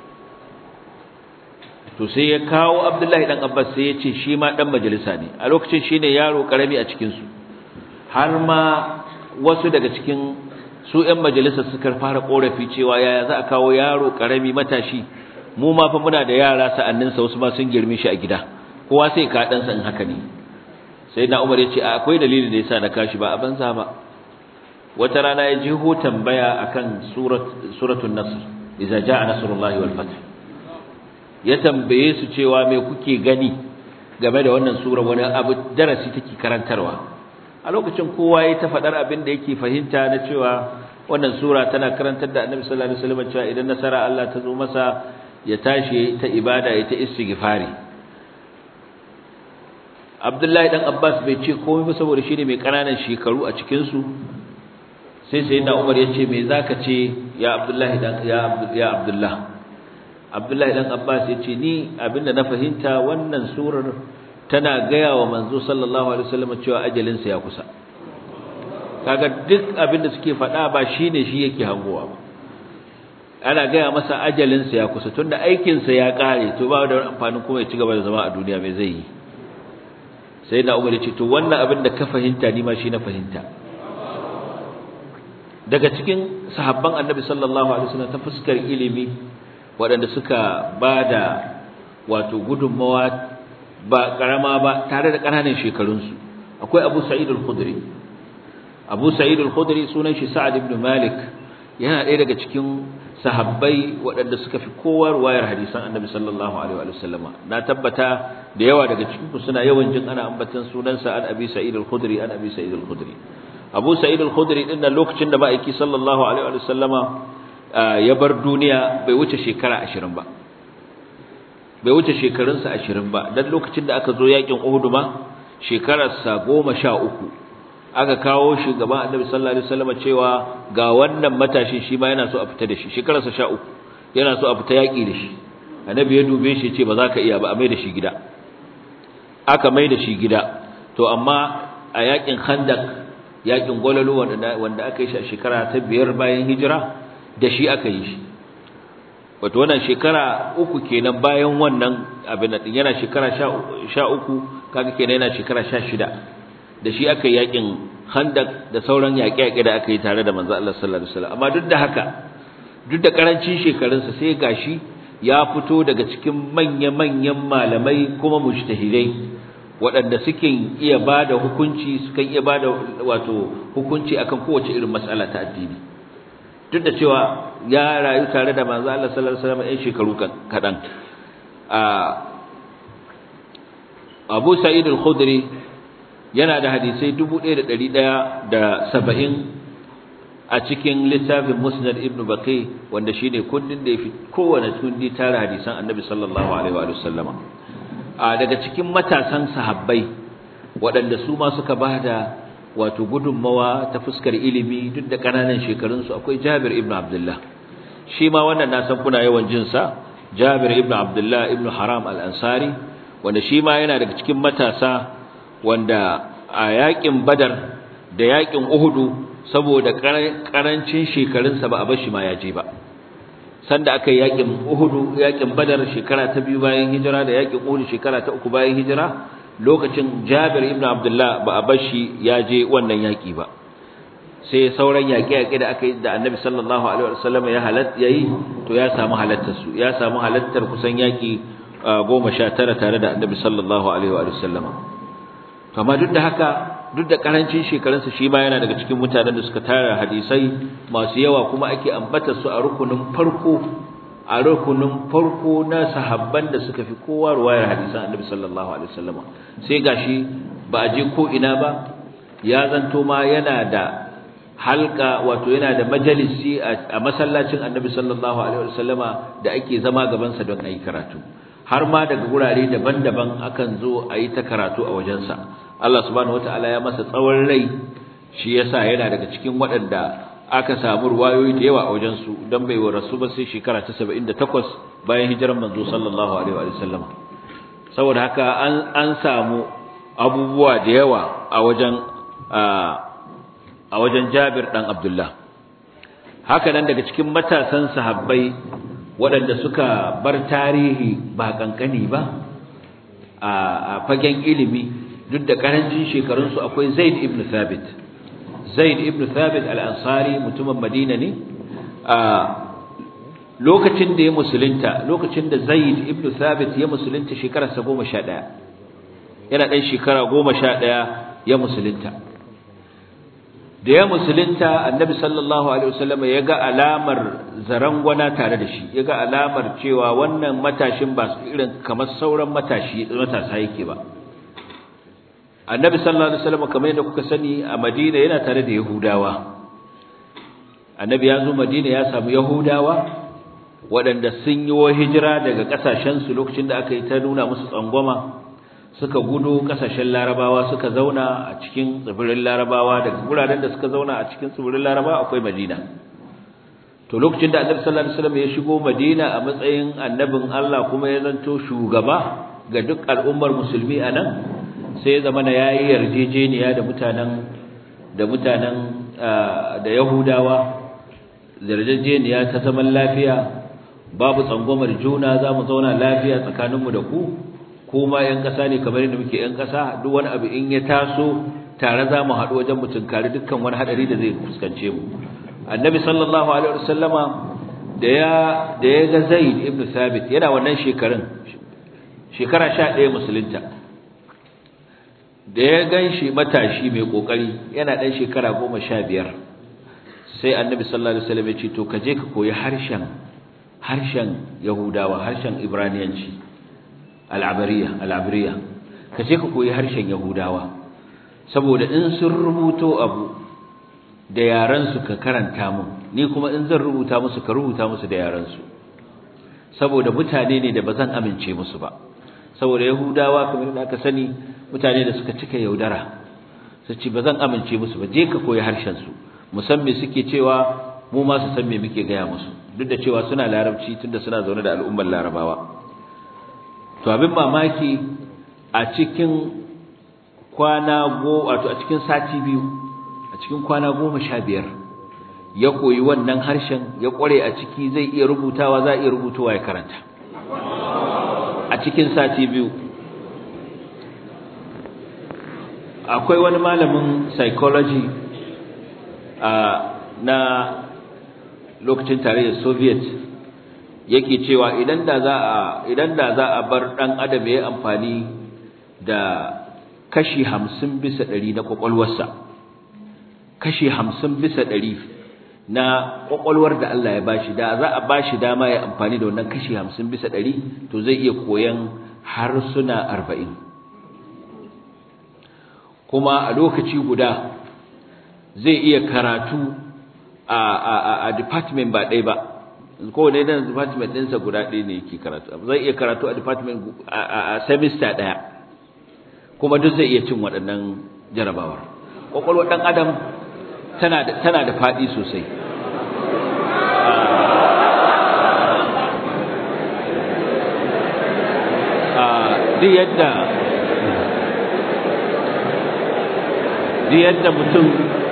A: to sai ya kawo abdullahi ɗan abbas sai ya ce shi ma ɗan majalisa ne a lokacin shi ne yaro ƙarami a cikinsu har ma wasu daga cikin su ‘yan majalisar suka fara ƙorafi cewa yaya za a kawo yaro ƙarami matashi mu ma fa muna da yara sa'anninsa wasu ma sun girme shi a gida kowa sai ka ɗansa in haka ne sai na umar ya ce akwai dalili da yasa na kashi ba a banza ba wata rana ya ji ho tambaya akan surat suratul nasr idza jaa nasrullahi wal fath ya tambaye su cewa me kuke gani game da wannan sura wani abu darasi take karantarwa a lokacin kowa ya ta fadar abin da yake fahimta na cewa wannan sura tana karantar da annabi sallallahu alaihi wasallam cewa idan nasara Allah ta zo masa ya tashi ta ibada ya ta istighfari Abdullahi dan Abbas bai ce komai ba saboda shine mai kananan shekaru a cikin su sai sai na Umar yace me zaka ce ya Abdullahi dan ya ya Abdullah Abdullahi dan Abbas yace ni abinda na fahimta wannan surar tana gaya wa manzo sallallahu alaihi wasallam cewa ajalin sa ya kusa kaga duk abinda suke faɗa ba shine shi yake hangowa ba ana gaya masa ajalin sa ya kusa tunda aikin sa ya kare to ba da amfanin kuma ya ci gaba da zama a duniya mai zai yi sai na umar ce to wannan abin da ka fahimta ni ma shi na fahimta daga cikin sahabban annabi sallallahu alaihi wasallam ta fuskar ilimi waɗanda suka bada wato gudunmawa ba karama ba tare da ƙananan shekarunsu akwai Abu Sa'id al-Khudri Abu Sa'id al-Khudri sunan shi Sa'ad ibn Malik yana ɗaya daga cikin sahabbai waɗanda suka fi kowa ruwayar hadisan annabi sallallahu alaihi wa sallama na tabbata da yawa daga cikin ku suna yawan jin ana ambatan sunansa an abi sa'id al-khudri an abi sa'id al-khudri abu sa'id al-khudri din nan lokacin da ma'aiki sallallahu alaihi wa sallama ya bar duniya bai wuce shekara 20 ba bai wuce shekarunsa 20 ba dan lokacin da aka zo yakin Uhud ma shekararsa 13 aka kawo shugaban Annabi sallallahu alaihi wasallam cewa ga wannan matashin shi ma yana so a fita da shi shekararsa 13 yana so a fita yaki da shi Annabi ya dube shi ce ba za ka iya ba a mai da shi gida aka mai da shi gida to amma a yakin Khandaq yakin Gwalalo wanda wanda aka yi shi a shekara ta biyar bayan hijira da shi aka yi shi wato wannan shekara uku kenan bayan wannan abin din yana shekara sha uku kaga kenan yana shekara sha shida da shi aka yi yakin handak da sauran yaƙe-yaƙe da aka yi tare da manzo Allah sallallahu alaihi wasallam amma duk da haka duk da karancin shekarunsa sai gashi ya fito daga cikin manya-manyan malamai kuma mujtahidai waɗanda suke iya bada hukunci sukan iya bada wato hukunci akan kowace irin mas'ala ta addini duk da cewa ya rayu tare da manzo Allah sallallahu alaihi wasallam ɗan shekaru kaɗan Abu Sa'id al-Khudri yana da hadisai 1170 a cikin littafin Musnad Ibn Baqi wanda shine kundin da yafi kowane kundi tare hadisan Annabi sallallahu alaihi wa sallama a daga cikin matasan sahabbai waɗanda su ma suka bada wato gudunmawa ta fuskar ilimi duk da ƙananan shekarunsu akwai Jabir ibn Abdullah shi ma wannan na san kuna yawan jin sa Jabir ibn Abdullah ibn Haram al-Ansari wanda shi ma yana daga cikin matasa wanda a yakin Badar da yakin Uhudu saboda karancin shekarunsa ba a bar shi ma ya je ba sanda aka yi yakin Uhudu yakin Badar shekara ta biyu bayan hijira da yakin Uhud shekara ta uku bayan hijira lokacin Jabir ibn Abdullah ba a bar shi ya je wannan yaki ba sai sauran yaƙe-yaƙe da aka yi da Annabi sallallahu alaihi wasallam ya halatta yayi to ya samu halattar su ya samu halattar kusan yaki 19 tare da Annabi sallallahu alaihi wasallam to amma duk da haka duk da karancin shekarunsa shi ma yana daga cikin mutanen da suka tara hadisai masu yawa kuma ake ambata su a rukunin farko a rukunin farko na sahabban da suka fi kowa ruwayar hadisan Annabi sallallahu alaihi wasallam sai gashi ba a je ko ina ba ya zanto ma yana da halka wato yana da majalisi a masallacin Annabi sallallahu alaihi wasallama da ake zama gaban sa don ayi karatu har ma daga gurare daban-daban akan zo ayi ta karatu a wajensa Allah subhanahu wataala ya masa tsawon rai shi yasa yana daga cikin waɗanda aka samu ruwayoyi da yawa a wajen su dan bai wa rasu ba sai shekara ta 78 bayan hijiran manzo sallallahu alaihi wa sallam saboda haka an an samu abubuwa da yawa a wajen a wajen Jabir dan Abdullah haka nan daga cikin matasan sahabbai waɗanda suka bar tarihi ba kankani ba a fagen ilimi duk da karancin shekarunsu akwai Zaid ibn Thabit Zaid ibn Thabit al-Ansari mutumin Madina ne a lokacin da ya musulunta lokacin da Zaid ibn Thabit ya musulunta shekararsa 11 yana dan shekara 11 ya musulunta da ya musulunta Annabi sallallahu alaihi wasallam ya ga alamar zarangwana tare da shi ya ga alamar cewa wannan matashin ba irin kamar sauran matashi matasa yake ba annabi sallallahu alaihi wasallam kamar yadda kuka sani a Madina yana tare da Yahudawa annabi ya zo Madina ya samu Yahudawa waɗanda sun yi wa hijira daga ƙasashen su lokacin da aka yi ta nuna musu tsangwama suka gudu ƙasashen Larabawa suka zauna a cikin tsibirin Larabawa daga guraren da suka zauna a cikin tsibirin Larabawa akwai Madina to lokacin da annabi sallallahu alaihi wasallam ya shigo Madina a matsayin annabin Allah kuma ya zanto shugaba ga duk al'ummar musulmi a nan sai ya zama na yayi yarjejeniya da mutanen da mutanen da Yahudawa yarjejeniya ta zaman lafiya babu tsangwamar juna za mu zauna lafiya tsakaninmu da ku kuma yan ƙasa ne kamar yadda muke yan ƙasa duk wani abu in ya taso tare za mu haɗu wajen mutunkari dukkan wani haɗari da zai fuskance mu annabi sallallahu alaihi wasallama da ya da ya ga zaid ibn thabit yana wannan shekarun shekara 11 musulunta da ya ganshi matashi mai kokari yana dan shekara 15 sai annabi sallallahu alaihi wasallam ya ce to kaje ka koyi harshen harshen yahudawa harshen ibraniyanci al-abariya al-abariya kaje ka koyi harshen yahudawa saboda in sun rubuto abu da yaran su ka karanta mu ni kuma in zan rubuta musu ka rubuta musu da yaran su saboda mutane ne da bazan amince musu ba saboda yahudawa kamar da aka sani mutane da suka cika yaudara su ce bazan amince musu ba je ka koyi harshen su musamman suke cewa mu ma su san me muke gaya musu duk da cewa suna larabci tunda suna zaune da al'ummar larabawa to abin mamaki a cikin kwana go wato a cikin sati biyu a cikin kwana goma sha biyar ya koyi wannan harshen ya kware a ciki zai iya rubutawa za iya rubutuwa ya karanta a cikin sati biyu akwai wani malamin psychology a na lokacin tarayyar soviet yake cewa idan da za a idan da za a bar dan adam ya amfani da kashi 50 bisa 100 na kwakwalwarsa kashi 50 bisa 100 na kwakwalwar da Allah ya bashi da za a bashi dama ya amfani da wannan kashi 50 bisa 100 to zai iya koyan harsuna 40 kuma a lokaci guda zai iya karatu a a a department ba ɗaya ba kowane dan department ɗinsa guda ɗaya ne yake karatu zai iya karatu a department a semester ɗaya kuma duk zai iya cin waɗannan jarabawar ƙwaƙwalwar ɗan adam tana da tana da faɗi sosai duk yadda duk yadda mutum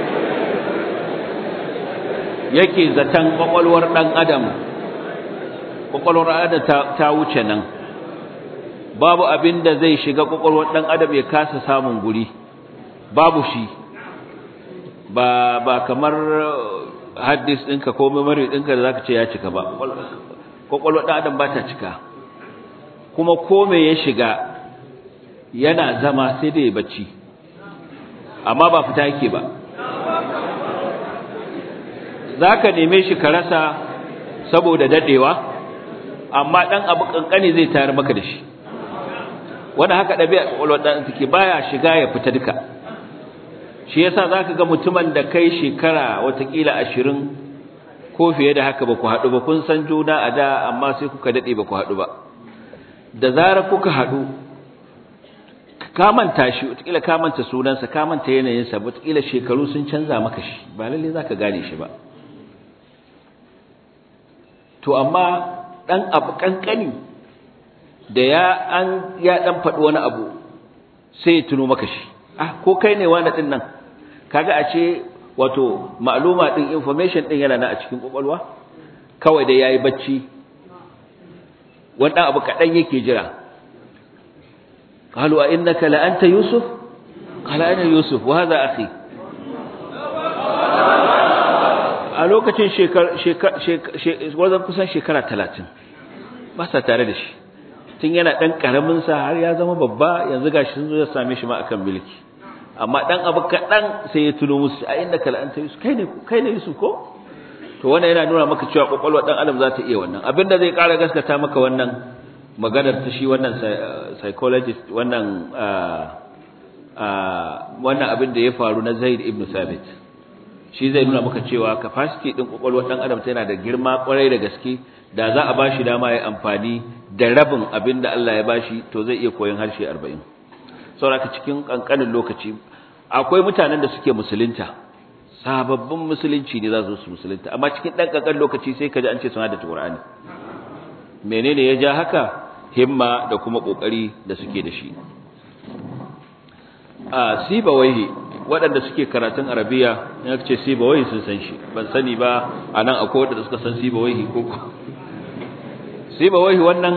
A: yake zaton ƙwaƙwalwar ɗan adam ƙwaƙwalwar adam ta wuce nan babu abin da zai shiga ƙwaƙwalwar ɗan adam ya kasa samun guri babu shi ba ba kamar haddis ɗinka ko memory ɗinka da zaka ce ya cika ba ƙwaƙwalwar ɗan adam ba ta cika kuma ko me ya shiga yana zama sai da ya bacci amma ba fita yake ba zaka neme shi ka rasa saboda dadewa amma dan abu kankani zai tayar maka da shi wanda haka dabi'a kwakwalwar dan take baya shiga ya fita duka shi yasa zaka ga mutumin da kai shekara watakila 20 ko fiye da haka ba ku haɗu ba kun san juna a da amma sai kuka dade ba ku haɗu ba da zarar kuka haɗu ka manta shi watakila ka manta sunansa ka manta yanayinsa watakila shekaru sun canza maka shi ba lalle zaka gane shi ba to amma dan abu kankani da ya an ya dan faɗi wani abu sai ya tuno maka shi ah ko kai ne wani din nan kaga a ce wato ma'luma din information din yana nan a cikin kwakwalwa kawai da yayi bacci wannan abu kadan yake jira qalu a innaka la anta yusuf qala ana yusuf wa hadha akhi a lokacin shekar kusan shekara talatin ba sa tare da shi tun yana ɗan ƙaraminsa har ya zama babba yanzu gashi sun zo ya same shi ma akan milki amma ɗan abu kaɗan sai ya tuno musu a inda kala'anta yusuf kai ne kai ne yusuf ko to wannan yana nuna maka cewa kwakwalwa ɗan adam za ta iya wannan abinda zai ƙara gaskata maka wannan maganar ta shi wannan psychologist wannan wannan abin da ya faru na zaid ibn sabit shi zai nuna maka cewa capacity din kwakwalwar dan adam tana da girma kwarai da gaske da za a bashi dama ya amfani da rabin abin da Allah ya bashi to zai iya koyon harshe 40 saboda cikin kankanin lokaci akwai mutanen da suke musulunta sababbin musulunci ne za su musulunta amma cikin dan kankanin lokaci sai kaji an ce sun hada Qur'ani menene ya ja haka himma da kuma kokari da suke da shi a sibawaihi waɗanda suke karatun arabiya ya ce sibawai sun san shi ban sani ba a nan akwai waɗanda suka san sibawai ko sibawai wannan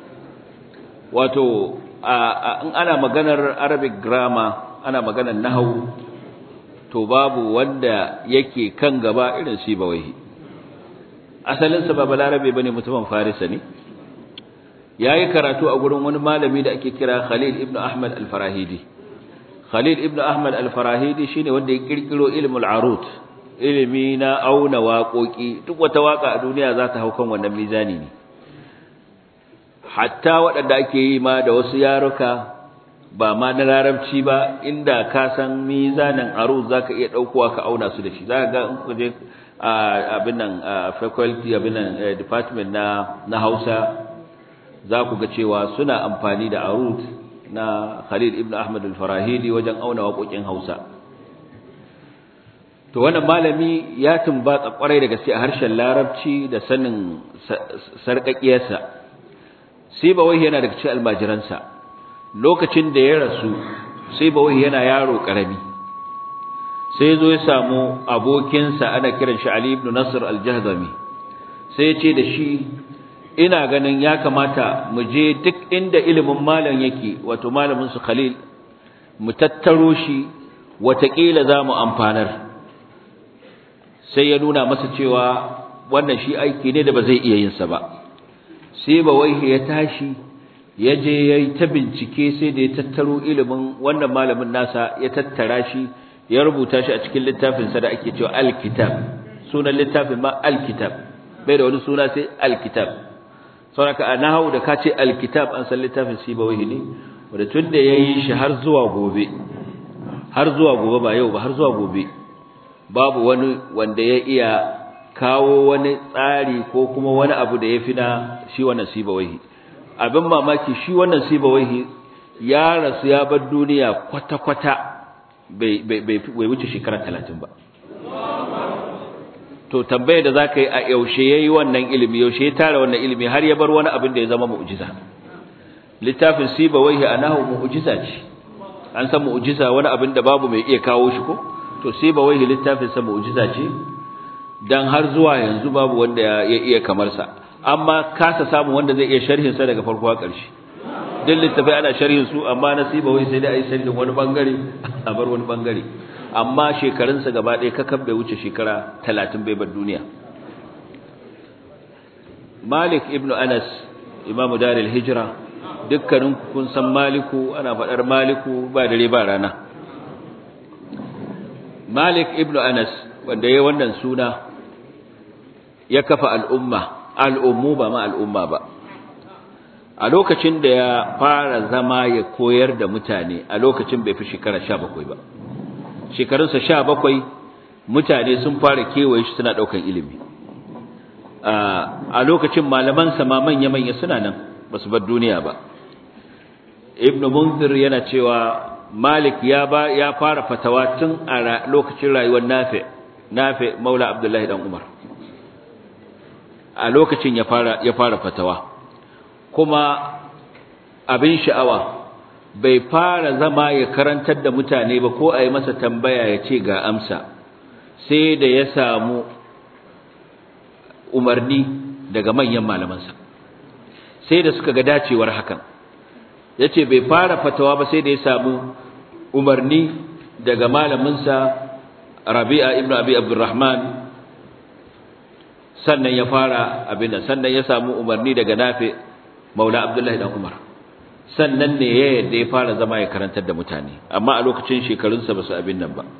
A: wato in ana maganar arabic grammar ana maganar nahawu to babu wanda yake kan gaba irin sibawai asalinsa ba balarabe bane mutumin farisa ne yayi karatu a gurin wani malami da ake kira khalil ibn ahmad al-farahidi Khalil ibn Ahmad al-Farahidi shine wanda ya kirkiro ilmul arut ilimi na auna waƙoƙi duk wata waka a duniya za ta hau kan wannan mizani ne hatta waɗanda ake yi ma da wasu yaruka ba ma na larabci ba inda ka san mizanin arut zaka iya daukowa ka auna su da shi zaka ga in ku je abin nan faculty abin nan department na na Hausa za ku ga cewa suna amfani da arut na Khalid ibn Ahmad al-Farahidi wajen auna waƙoƙin Hausa to wannan malami ya tumbatsa kwarai da gaske a harshen Larabci da sanin sarƙaƙiyarsa Sibawai yana daga cikin almajiransa lokacin da ya rasu Sibawai yana yaro karami sai zo ya samu abokinsa ana kiran shi Ali ibn Nasr al-Jahdami sai ya ce da shi ina ganin ya kamata mu je duk inda ilimin malam yake wato malamin su Khalil mu tattaro shi watakila za mu amfanar sai ya nuna masa cewa wannan shi aiki ne da ba zai iya yin sa ba sai ba wai ya tashi ya je yayi ta bincike sai da ya tattaro ilimin wannan malamin nasa ya tattara shi ya rubuta shi a cikin littafin sa da ake cewa al-kitab sunan littafin ma al-kitab bai da wani suna sai al-kitab saboda a nahawu da ka ce al-kitab an san littafin sibawai ne wanda tunda yayi shi har zuwa gobe har zuwa gobe ba yau ba har zuwa gobe babu wani wanda ya iya kawo wani tsari ko kuma wani abu da ya fi na shi wannan sibawaihi abin mamaki shi wannan sibawaihi ya rasu ya bar duniya kwata-kwata bai wuce shekara talatin ba to tambayar da za ka yi a yaushe ya yi wannan ilimi yaushe ya tara wannan ilimi har ya bar wani abin da ya zama mu'ujiza littafin sibawaihi a nahu mu'ujiza ce an san mu'ujiza wani abin da babu mai iya kawo shi ko to sibawaihi littafin sa mu'ujiza ce dan har zuwa yanzu babu wanda ya iya kamar sa amma kasa samu wanda zai iya sharhin sa daga farko har ƙarshe duk littafai ana sharhin su amma nasiba wai sai dai ayi sharhin wani bangare a bar wani bangare amma shekarun sa gaba ɗaya kakan bai wuce shekara 30 bai bar duniya Malik ibn Anas imamu daril hijra dukkanin kun san Maliku ana faɗar Maliku ba dare ba rana Malik ibn Anas wanda yayin wannan suna ya kafa al'umma al'ummu ba ma al'umma ba a lokacin da ya fara zama ya koyar da mutane a lokacin bai fi shekara 17 ba shekarunsa 17 mutane sun fara kewaye shi suna daukan ilimi a lokacin malaman sa ma manya manya suna nan basu bar duniya ba ibnu munzir yana cewa malik ya ba ya fara fatawa tun a lokacin rayuwar nafi nafi maula abdullahi dan umar a lokacin ya fara ya fara fatawa kuma abin sha'awa bai fara zama ya karantar da mutane ba ko a yi masa tambaya ya ce ga amsa sai da ya samu umarni daga manyan malamansa sai da suka ga dacewar hakan ya ce bai fara fatawa ba sai da ya samu umarni daga malaminsa rabi'a ibn abi abdurrahman sannan ya fara abin sannan ya samu umarni daga nafi maula abdullahi dan umar sannan ne ya yadda ya fara zama ya karantar da mutane amma a lokacin shekarunsa ba su abin nan ba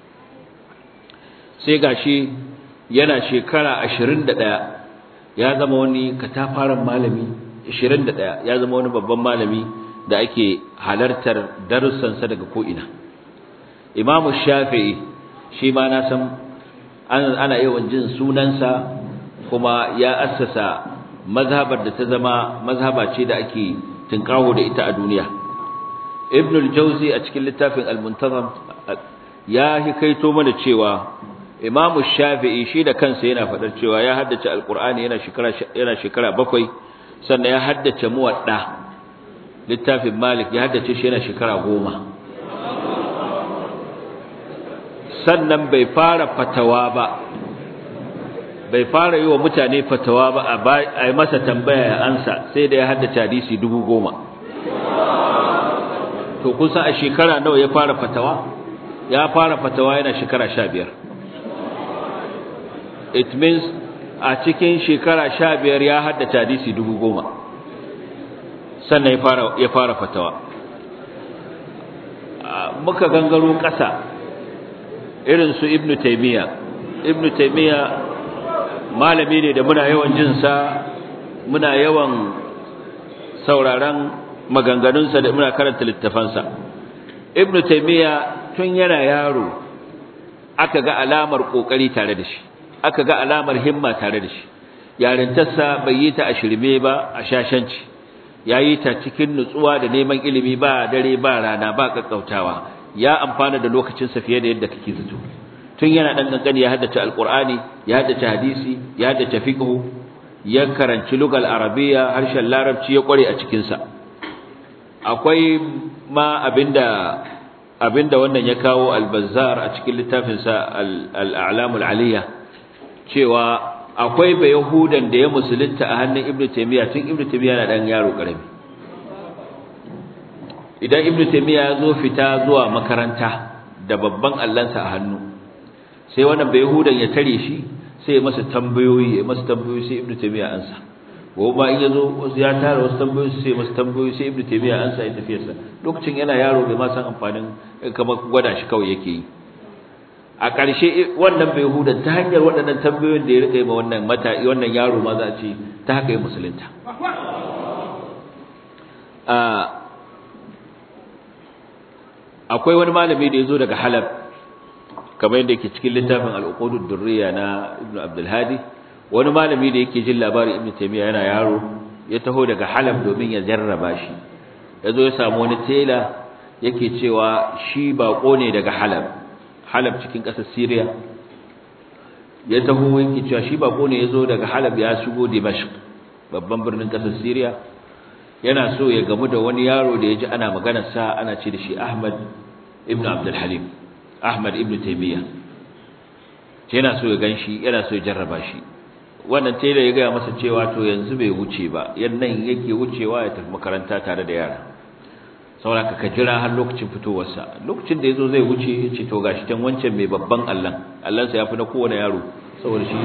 A: sai gashi yana shekara 21 ya zama wani katafaren malami 21 ya zama wani babban malami da ake halartar darussansa daga ko'ina imamu shafi'i shi ma na san ana yawan jin sunansa kuma ya assasa mazhabar da ta zama mazhaba ce da ake tinkawo da ita a duniya ibn al-jawzi a cikin littafin al-muntazam ya hikaito mana cewa imam shafi'i shi da kansa yana fadar cewa ya haddace al-qur'ani yana shekara yana shekara bakwai sannan ya haddace muwadda littafin malik ya haddace shi yana shekara goma sannan bai fara fatawa ba bai fara yi wa mutane fatawa ba a yi masa tambaya ya ansa sai da ya haddace hadisi dubu goma to kusa a shekara nawa ya fara fatawa ya fara fatawa yana shekara sha biyar it means a cikin shekara sha biyar ya haddace hadisi dubu goma sannan ya fara fatawa muka gangaro ƙasa irin su ibnu taymiya ibnu taymiya malami ne da muna yawan jin sa muna yawan sauraron maganganunsa da muna karanta littafansa ibnu taymiya tun yana yaro aka ga alamar kokari tare da shi aka ga alamar himma tare da shi yarintarsa bai yi ta a shirme ba a shashanci yayi ta cikin nutsuwa da neman ilimi ba dare ba rana ba kakkautawa ya amfana da lokacinsa fiye da yadda kake zato tun yana dan kankani ya haddace alqur'ani ya haddace hadisi ya haddace fiqh ya karanci lugal arabiya harshen larabci ya kware a cikin sa akwai ma abinda abinda wannan ya kawo al-bazzar a cikin littafinsa al-a'lamul aliyya cewa akwai bai yahudan da ya musulunta a hannun ibnu taymiya tun ibnu taymiya na dan yaro karami idan ibnu taymiya ya zo fita zuwa makaranta da babban allansa a hannu sai wannan bai yahudan ya tare shi sai ya masa tambayoyi ya masa tambayoyi sai ibnu taymiya ansa gobe ba in ya zo ya tara wasu tambayoyi sai masa tambayoyi sai ibnu taymiya ansa ya tafiyarsa lokacin yana yaro bai ma san amfanin kamar gwada shi kawai yake yi a ƙarshe wannan bai huda ta hanyar waɗannan tambayoyin da ya rika yi ma wannan mata wannan yaro ma za a ce ta haka yi musulunta akwai wani malami da ya zo daga halab kamar yadda yake cikin littafin al'uqudud durriya na ibn abdul hadi wani malami da yake jin labarin ibn taymiya yana yaro ya taho daga halab domin ya jarraba shi ya zo ya samu wani tela yake cewa shi baƙo ne daga halab Halab cikin ƙasar Syria ya taho yake cewa shi bako ne yazo daga Halab ya shigo Dimashq babban birnin ƙasar Syria yana so ya gamu da wani yaro da yaji ana maganar sa ana ce da shi Ahmad ibn Abdul Halim Ahmad ibn Taymiyyah yana so ya ganshi yana so ya jarraba shi wannan tailor ya ga masa cewa to yanzu bai wuce ba yannan yake wucewa ya tafi makaranta tare da yara saboda ka jira har lokacin fitowarsa lokacin da yazo zai wuce yace to gashi tan wancan mai babban Allah Allah sa yafi na kowane yaro saboda shi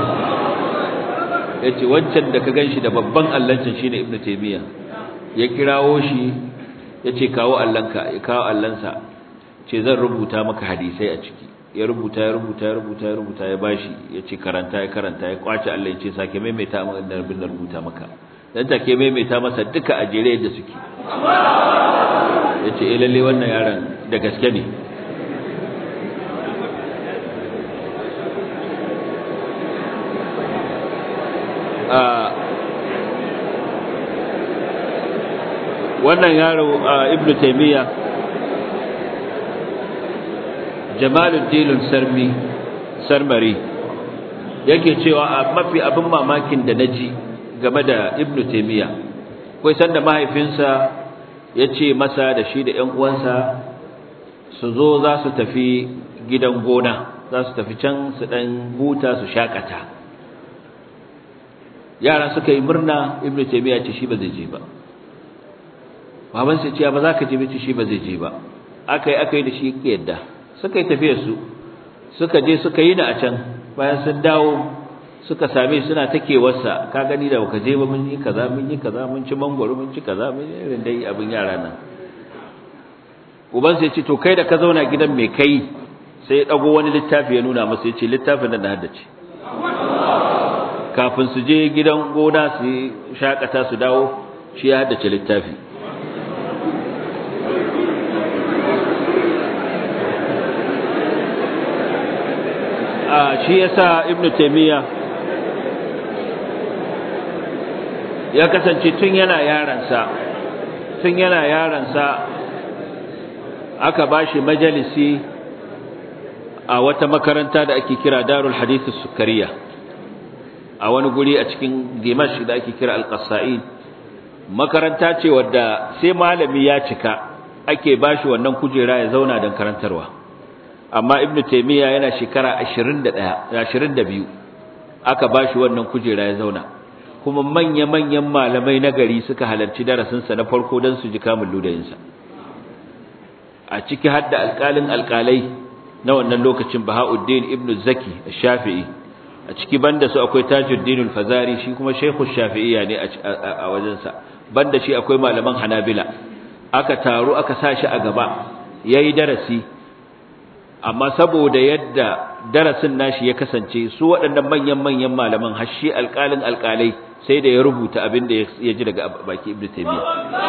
A: yace wancan da ka ganshi da babban Allah can shine Ibn Taymiya ya kirawo shi yace kawo Allahnka ya kawo Allahnsa ce zan rubuta maka hadisai a ciki ya rubuta ya rubuta ya rubuta ya rubuta ya bashi yace karanta ya karanta ya kwace Allah yace sake maimaita maka da rubuta maka dan take maimaita masa duka a jere yadda suke yace eh lalle wannan yaron da gaske ne wannan yaro ibnu taymiya jamaluddin sarmi sarmari yake cewa a mafi abin mamakin da naji game da ibnu taymiya kai sanda mahaifinsa ya ce masa da shi da ƴan uwansa su zo za su tafi gidan gona za su tafi can su dan huta su shakata yara suka yi murna ibnu taymiya ce shi ba zai je ba baban sai ce ba za ka je ba ce shi ba zai je ba akai akai da shi yadda suka yi tafiyar su suka je suka yi da a can bayan sun dawo suka same suna takewarsa ka gani da baka je ba mun yi kaza mun yi kaza mun ci mangwaro mun ci kaza mun yi irin dai abin yara nan uban sai ce to kai da ka zauna gidan mai kai sai ya dago wani littafi ya nuna masa ya ce littafin da na haddace kafin su je gidan gona su shakata su dawo shi ya haddace littafi shi yasa ibnu taymiya ya kasance tun yana yaransa tun yana yaransa aka bashi majalisi a wata makaranta da ake kira Darul Hadith Sukariya a wani guri a cikin Dimash da ake kira Al-Qassa'in makaranta ce wadda sai malami ya cika ake bashi wannan kujera ya zauna don karantarwa amma Ibn Taymiyyah yana shekara 21 22 aka bashi wannan kujera ya zauna kuma manya-manyan malamai na gari suka halarci darasinsa na farko don su ji kamun ludayinsa a ciki hadda alƙalin alƙalai na wannan lokacin Bahauddin ibn Zaki Shafi'i a ciki banda su akwai Tajuddin al-Fazari shi kuma Sheikhu Shafi'iyya ne a wajensa banda shi akwai malaman Hanabila aka taru aka sa shi a gaba yayi darasi amma saboda yadda darasin nashi ya kasance su waɗannan manyan manyan malaman har shi alƙalin alƙalai sai da ya rubuta abin da ya ji daga baki Ibn Taymiyyah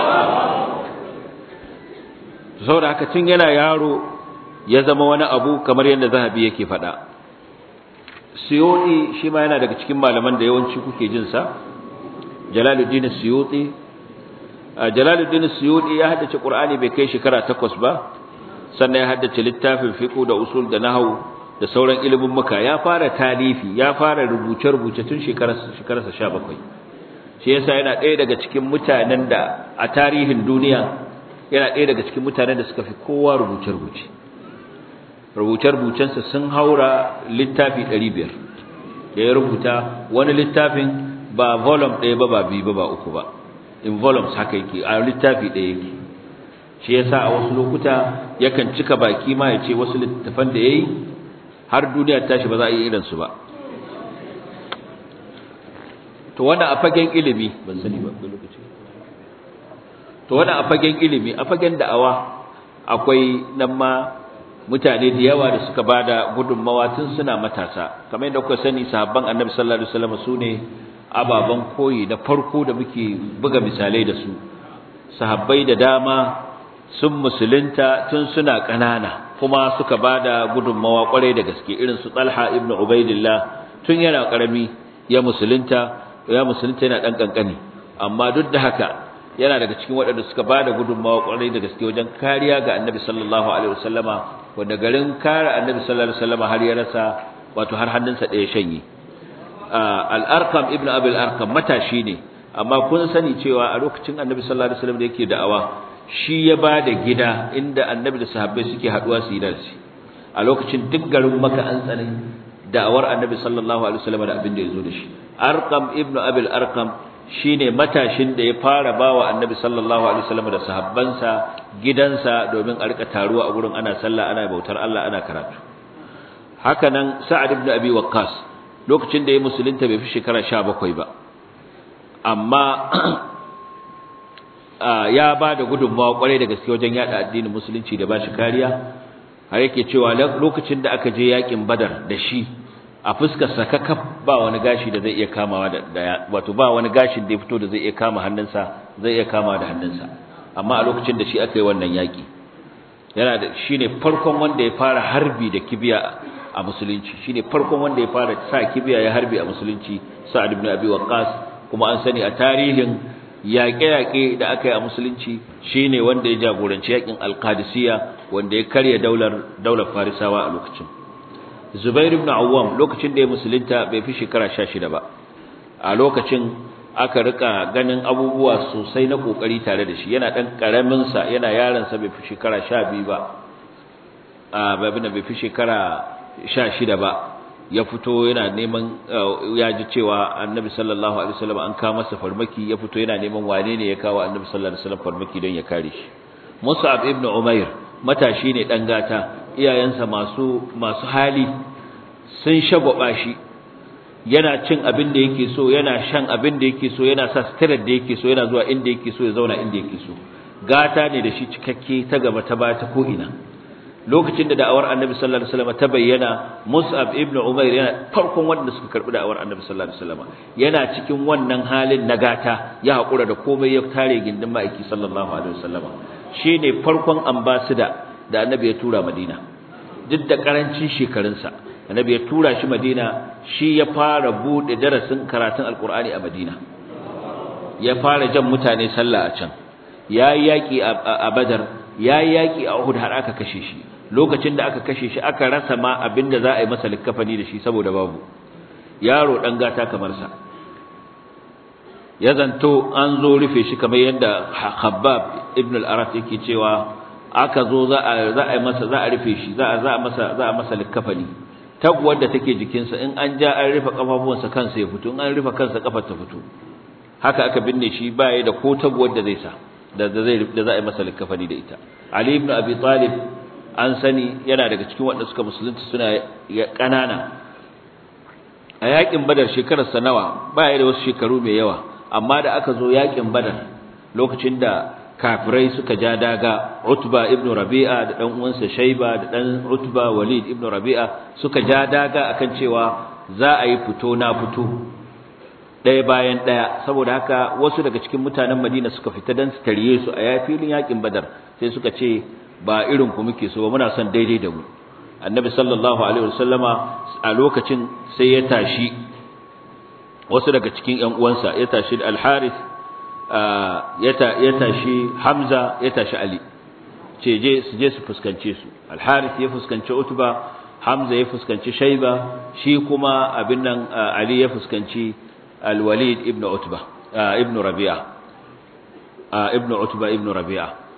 A: saboda haka tun yana yaro ya zama wani abu kamar yadda zahabi yake faɗa suyuti shi ma yana daga cikin malaman da yawanci kuke jin sa jalaluddin suyuti jalaluddin suyuti ya haddace qur'ani bai kai shekara takwas ba sannan ya haddace littafin fiqh da usul da nahwu da sauran ilimin muka ya fara talifi ya fara rubuce rubuce tun shekararsa shekararsa 17 shi yasa yana ɗaya daga cikin mutanen da a tarihin duniya yana ɗaya daga cikin mutanen da suka fi kowa rubuce-rubuce rubuce-rubucensa sun haura littafi 500 da ya rubuta wani littafin ba volume ɗaya ba ba biyu ba ba uku ba in volumes haka yake a littafi ɗaya yake shi yasa a wasu lokuta yakan cika baki ma ya ce wasu littafan da ya yi har duniya tashi ba za a yi irinsu ba to wannan a fagen ilimi ban sani ba lokaci to wannan a fagen ilimi a fagen da'awa akwai nan ma mutane da yawa da suka bada gudunmawa tun suna matasa kamar yadda kuka sani sahabban annabi sallallahu alaihi wasallam sune ababan koyi da farko da muke buga misalai da su sahabbai da dama sun musulunta tun suna ƙanana kuma suka bada gudunmawa kwarai da gaske irin su Talha ibn Ubaidillah tun yana karami ya musulunta ya musulunta yana dan kankani amma duk da haka yana daga cikin waɗanda suka bada gudunmawa kwarai da gaske wajen kariya ga Annabi sallallahu alaihi wasallama wanda garin kare Annabi sallallahu alaihi wasallama har ya rasa wato har hannunsa ɗaya shanye al-Arqam ibn Abi al-Arqam matashi ne amma kun sani cewa a lokacin Annabi sallallahu alaihi wasallam da yake da'awa shi ya bada gida inda Annabi da sahabbai suke haduwa su yi darasi a lokacin duk garin Makka an tsare da'awar Annabi sallallahu alaihi wasallam da abin da yazo da shi Arqam ibn Abi al-Arqam shine matashin da ya fara bawa Annabi sallallahu alaihi wasallam da sahabbansa gidansa domin a rika taruwa a gurin ana sallah ana bautar Allah ana karatu haka nan Sa'ad ibn Abi Waqqas lokacin da ya musulunta bai fi shekara 17 ba amma ya ba da gudunmawa kwarai da gaske wajen yada addinin musulunci da bashi kariya har yake cewa lokacin da aka je yakin Badar da shi a fuskar sakakaf ba wani gashi da zai iya kamawa da wato ba wani gashin da ya fito da zai iya kama hannunsa zai iya kamawa da hannunsa amma a lokacin da shi aka yi wannan yaki yana da shine farkon wanda ya fara harbi da kibiya a musulunci shine farkon wanda ya fara sa kibiya ya harbi a musulunci Sa'ad ibn Abi Waqqas kuma an sani a tarihin yaƙe-yaƙe da aka yi a musulunci shine wanda ya jagoranci yaƙin Al-Qadisiyya wanda ya karya daular daular Farisawa a lokacin Zubair ibn Awwam lokacin da ya musulunta bai fi shekara 16 ba a lokacin aka rika ganin abubuwa sosai na kokari tare da shi yana dan karamin sa yana yaron sa bai fi shekara 12 ba a babina bai fi shekara 16 ba ya fito yana neman ya ji cewa Annabi sallallahu alaihi wasallam an kawo masa farmaki ya fito yana neman wane ne ya kawo Annabi sallallahu alaihi wasallam farmaki don ya kare shi Mus'ab ibn Umair matashi ne dan gata iyayensa masu masu hali sun shagwaba shi yana cin abin da yake so yana shan abin da yake so yana sa sitirar da yake so yana zuwa inda yake so ya zauna inda yake so gata ne da shi cikakke ta gaba ta baya ta ko ina lokacin da da'awar Annabi sallallahu alaihi wasallam ta bayyana Mus'ab ibn Umair yana farkon wanda suka karbi da'awar Annabi sallallahu alaihi wasallam yana cikin wannan halin na gata ya hakura da komai ya tare gindin ma'aiki sallallahu alaihi wasallam shine farkon ambassador da Annabi ya tura Madina duk da karancin shekarunsa Annabi ya tura shi Madina shi ya fara bude darasin karatun Alkur'ani a Madina ya fara jan mutane sallah a can yayi yaki a Badar yayi yaki a Uhud har aka kashe shi lokacin da aka kashe shi aka rasa ma abinda za a yi masa likkafani da shi saboda babu yaro dan gata kamar sa ya zanto an zo rufe shi kamar yadda Khabbab ibn al-Arat yake cewa aka zo za a za a masa za a rufe shi za a za a masa za a masa likkafani taguwar da take jikinsa in an ja an rufe kafafuwansa kansa ya fito in an rufe kansa kafar ta fito haka aka binne shi baya da ko taguwar da zai sa da zai da za a yi masa likkafani da ita Ali ibn Abi Talib an sani yana daga cikin waɗanda suka musulunta suna ƙanana a yakin Badar shekarar sa nawa baya da wasu shekaru mai yawa amma da aka zo yakin Badar lokacin da kafirai suka ja daga Utba ibn Rabi'a da dan uwansa Shayba da dan Utba Walid ibn Rabi'a suka ja daga akan cewa za a yi fito na fito ɗaya bayan ɗaya saboda haka wasu daga cikin mutanen Madina suka fita dan su tarye su a yafilin yakin Badar sai suka ce ba irin ku muke so ba muna son daidai da mu Annabi sallallahu alaihi wasallama a lokacin sai ya tashi wasu daga cikin ƴan uwansa ya tashi Al-Harith ya tashi Hamza ya tashi Ali ce je su je su fuskance su Al-Harith ya fuskanci Utba Hamza ya fuskanci Shayba shi kuma abin nan Ali ya fuskanci Al-Walid ibn Utba ibn Rabi'a ibn Utba ibn Rabi'a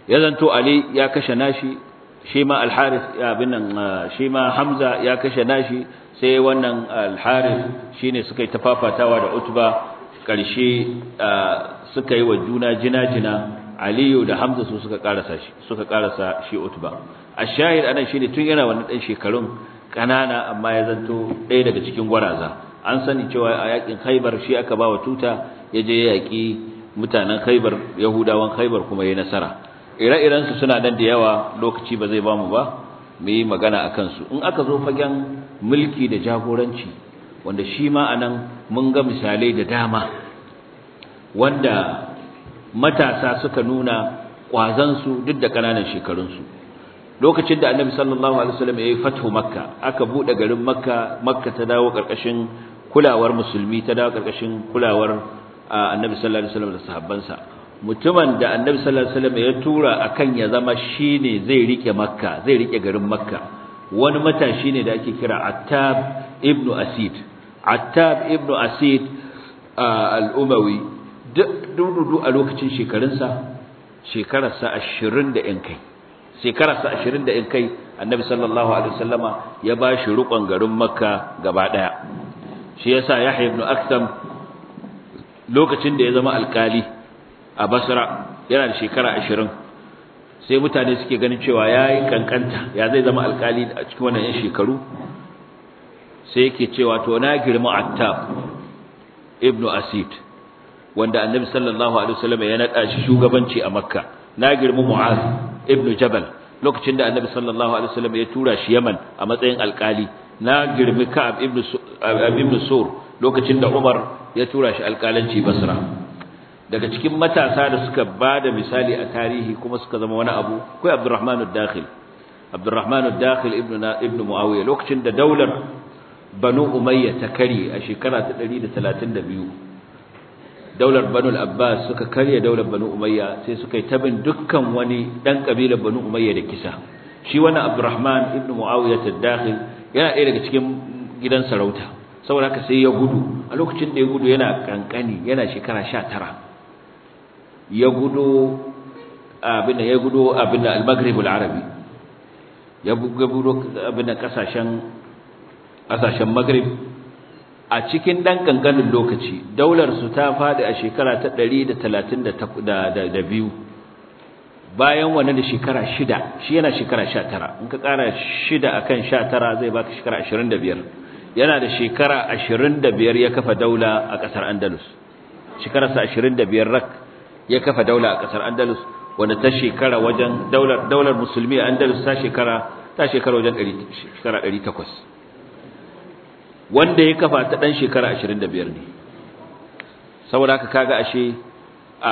A: ya zanto ali ya kashe nashi shi ma al-harith ya binnan shi ma hamza ya kashe nashi sai wannan al-harith shine suka yi tafafatawa da utba karshe suka yi wa juna jina-jina aliyu da hamza su suka karasa shi suka karasa shi utba ash-shahid anan shine tun yana wannan dan shekarun kanana amma ya zanto ɗaya daga cikin gwaraza an sani cewa a yakin khaybar shi aka bawa tuta yaje ya yaki mutanen khaybar yahudawan khaybar kuma yayin nasara ire-iren su suna nan da yawa lokaci ba zai ba mu ba mu yi magana akan su in aka zo fagen mulki da jagoranci wanda shi ma anan mun ga misalai da dama wanda matasa suka nuna ƙwazansu duk da ƙananan shekarunsu lokacin da annabi sallallahu alaihi wasallam ya yi fathu makka aka buɗe garin makka makka ta dawo ƙarƙashin kulawar musulmi ta dawo ƙarƙashin kulawar annabi sallallahu alaihi wasallam da sahabbansa mutumin da annabi sallallahu alaihi wasallam ya tura akan ya zama shine zai rike makka zai rike garin makka wani matashi ne da ake kira attab ibnu asid attab ibnu asid al-umawi dudu a lokacin shekarunsa shekararsa ashirin da ‘yan kai shekararsa ashirin da ‘yan kai annabi sallallahu alaihi wasallama ya ba shi rukon garin makka gaba ɗaya shi ya sa yahya ibn aktam lokacin da ya zama alkali a basra yana da shekara ashirin sai mutane suke ganin cewa ya yi kankanta ya zai zama alkali a cikin wannan ‘yan shekaru sai yake cewa to na girma attab ibnu asid wanda annabi sallallahu alaihi wasallam ya nada shi shugabanci a makka na girmi mu'az ibnu jabal lokacin da annabi sallallahu alaihi wasallam ya tura shi yaman a matsayin alkali na girmi ka'ab ibnu ibnu sur lokacin da umar ya tura shi alkalanci basra daga cikin matasa da suka bada misali a tarihi kuma suka zama wani abu akwai abdurrahman ad-dakhil abdurrahman ad-dakhil ibnu ibnu muawiya lokacin da daular banu umayya ta kare a shekara ta 132 daular banu al-abbas suka karya daular banu umayya sai suka yi tabin dukkan wani dan kabilar banu umayya da kisa shi wannan abdurrahman ibn muawiya ad-dakhil yana ɗaya daga cikin gidan sarauta saboda haka sai ya gudu a lokacin da ya gudu yana kankani yana shekara 19 ya gudu abin ya gudu abin al-maghrib al-arabi ya gudu abin kasashen kasashen maghrib a cikin ɗan ƙanƙanin lokaci daular su ta faɗi a shekara ta 132 bayan wani da shekara shida shi yana shekara 19 in ka ƙara shida akan 19 zai baka shekara 25 yana da shekara 25 ya kafa daula a ƙasar andalus shekararsa 25 rak ya kafa daula a ƙasar andalus wanda ta shekara wajen daular daular musulmi a andalus ta shekara ta shekara wajen 800 wanda ya kafa ta dan shekara 25 ne saboda haka kaga ashe a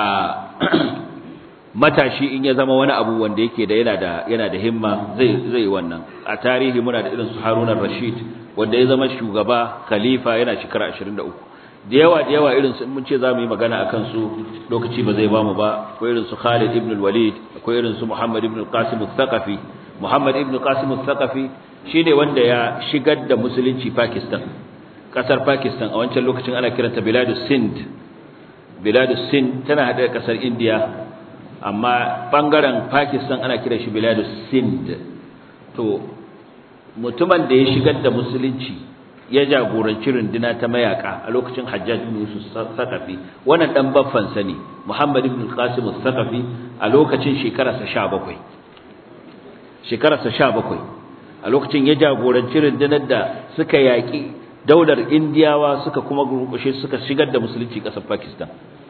A: matashi in ya zama wani abu wanda yake da yana da yana da himma zai zai wannan a tarihi muna da irin su Harun rashid wanda ya zama shugaba khalifa yana shekara 23 da yawa da yawa irin su mun ce zamu yi magana akan su lokaci ba zai bamu ba akwai irin su Khalid ibn al-Walid akwai irin su Muhammad ibn al-Qasim al-Thaqafi Muhammad ibn al-Qasim al-Thaqafi shine wanda ya shigar da musulunci Pakistan kasar Pakistan a wancan lokacin ana kiranta Biladus Sind Biladus Sind tana hada da kasar India amma bangaren Pakistan ana kiran shi Biladus Sind to mutumin da ya shigar da musulunci ya jagoranci runduna ta mayaka a lokacin Hajjaj ibn Yusuf Saqafi wannan dan baffan sani Muhammad ibn Qasim Saqafi a lokacin shekararsa 17 shekararsa 17 a lokacin ya jagoranci rundunar da suka yaƙi daular indiyawa suka kuma gurkushe suka shigar da musulunci ƙasar pakistan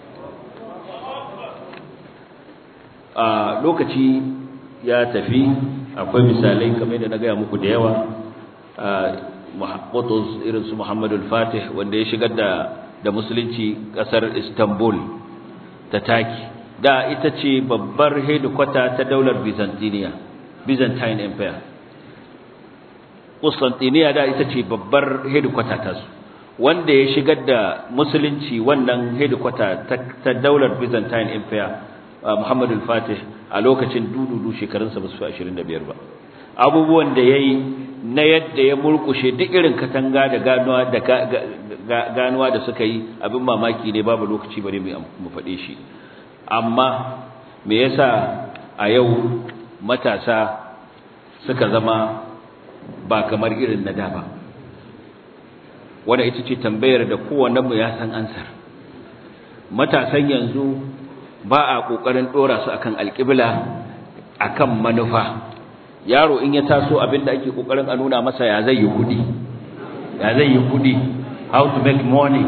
A: a lokaci ya tafi akwai misalai kamar da na gaya muku da yawa muhammadu irin su muhammadu fatih wanda ya shigar da da musulunci ƙasar istanbul ta taki da ita ce babbar hedikwata ta daular byzantine byzantine empire Constantiniya da ita ce babbar hedikwata ta su wanda ya shigar da musulunci wannan hedikwata ta daular Byzantine Empire Muhammad al-Fatih a lokacin dududu shekarunsa ba su 25 ba abubuwan da yayi na yadda ya murkushe duk irin katanga da ganuwa da ganuwa da suka yi abin mamaki ne babu lokaci bare mu faɗe shi amma me yasa a yau matasa suka zama ba kamar irin na da ba wanda ita ce tambayar da kowannenmu ya san ansar matasan yanzu ba a ƙoƙarin ɗora su akan alƙibla akan manufa yaro in ya taso abinda ake ƙoƙarin a nuna masa ya zai yi kuɗi ya zai yi kuɗi how to make money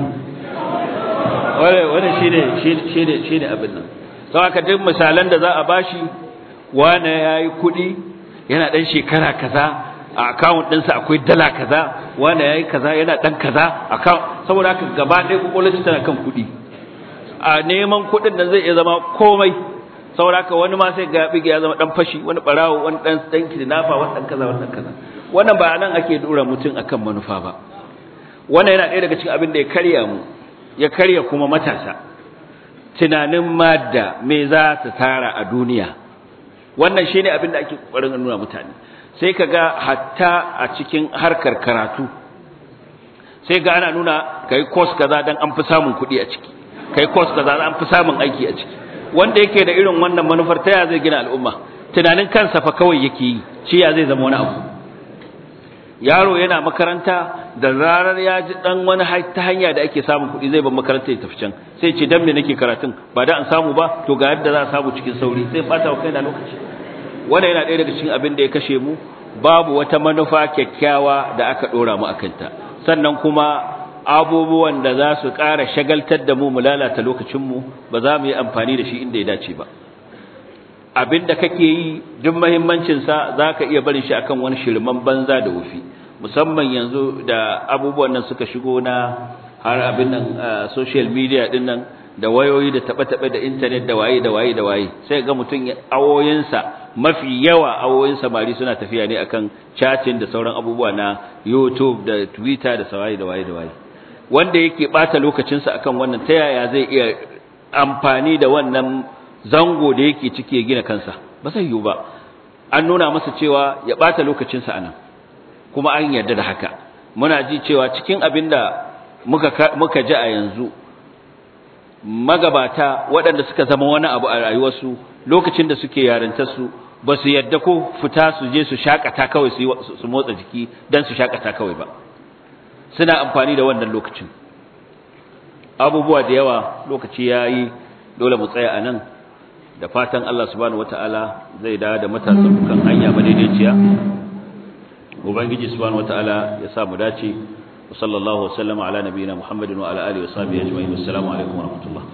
A: wani shi ne abin nan sau haka duk misalan da za a bashi wane ya yi kuɗi yana ɗan shekara kaza a akawun ɗinsa akwai dala kaza wane ya yi kaza yana ɗan kaza saboda haka gaba ɗaya ƙwaƙwalarci tana kan kuɗi a neman kuɗin da zai iya zama komai saboda haka wani ma sai ga ya zama ɗan fashi wani ɓarawo wani ɗan ɗan kidnapper wani ɗan kaza wani ɗan kaza wannan ba nan ake dora mutum akan manufa ba wannan yana ɗaya daga cikin abin da ya karya mu ya karya kuma matasa tunanin madda me za ta tara a duniya wannan shine abin da ake kokarin nuna mutane sai kaga hatta a cikin harkar karatu sai ga ana nuna kai course kaza dan an fi samun kuɗi a ciki kai course kaza dan an fi samun aiki a ciki wanda yake da irin wannan manufar ta ya zai gina al'umma tunanin kansa fa kawai yake yi shi ya zai zama wani abu yaro yana makaranta da zarar ya ji dan wani ta hanya da ake samun kuɗi zai bar makaranta ya tafi can sai ce dan me nake karatun ba da an samu ba to ga yadda za a samu cikin sauri sai fata wa kaina lokaci wannan yana ɗaya daga cikin abin da ya kashe mu babu wata manufa kyakkyawa da aka ɗora mu akan ta sannan kuma abubuwan da za su ƙara shagaltar da mu mu lalata lokacin mu ba za mu yi amfani da shi inda ya dace ba abin da kake yi duk muhimmancinsa za ka iya barin shi akan wani shirman banza da wufi musamman yanzu da abubuwan nan suka shigo na har abin nan social media din nan da wayoyi da taɓe-taɓe da intanet da waye da waye da waye sai ga mutum awoyinsa mafi yawa awoyin samari suna tafiya ne akan chatting da sauran abubuwa na youtube da twitter da sawaye da waye da waye wanda yake ɓata lokacinsa akan wannan ta yaya zai iya amfani da wannan zango da yake ciki ya gina kansa ba zai yiwu ba an nuna masa cewa ya bata lokacinsa anan kuma an yarda da haka muna ji cewa cikin abin da muka muka ji a yanzu magabata waɗanda suka zama wani abu a rayuwarsu lokacin da suke yarintar su ba su yarda ko fita su je su shakata kawai su motsa jiki dan su shakata kawai ba suna amfani da wannan lokacin abubuwa da yawa lokaci yayi dole mu tsaya anan da fatan Allah subhanahu wataala zai dawo da matasan kan hanya madaidaiciya ubangiji subhanahu wataala ya sa mu dace wa sallallahu wasallama ala nabiyina muhammadin wa ala alihi wa sahbihi ajma'in assalamu alaikum wa rahmatullah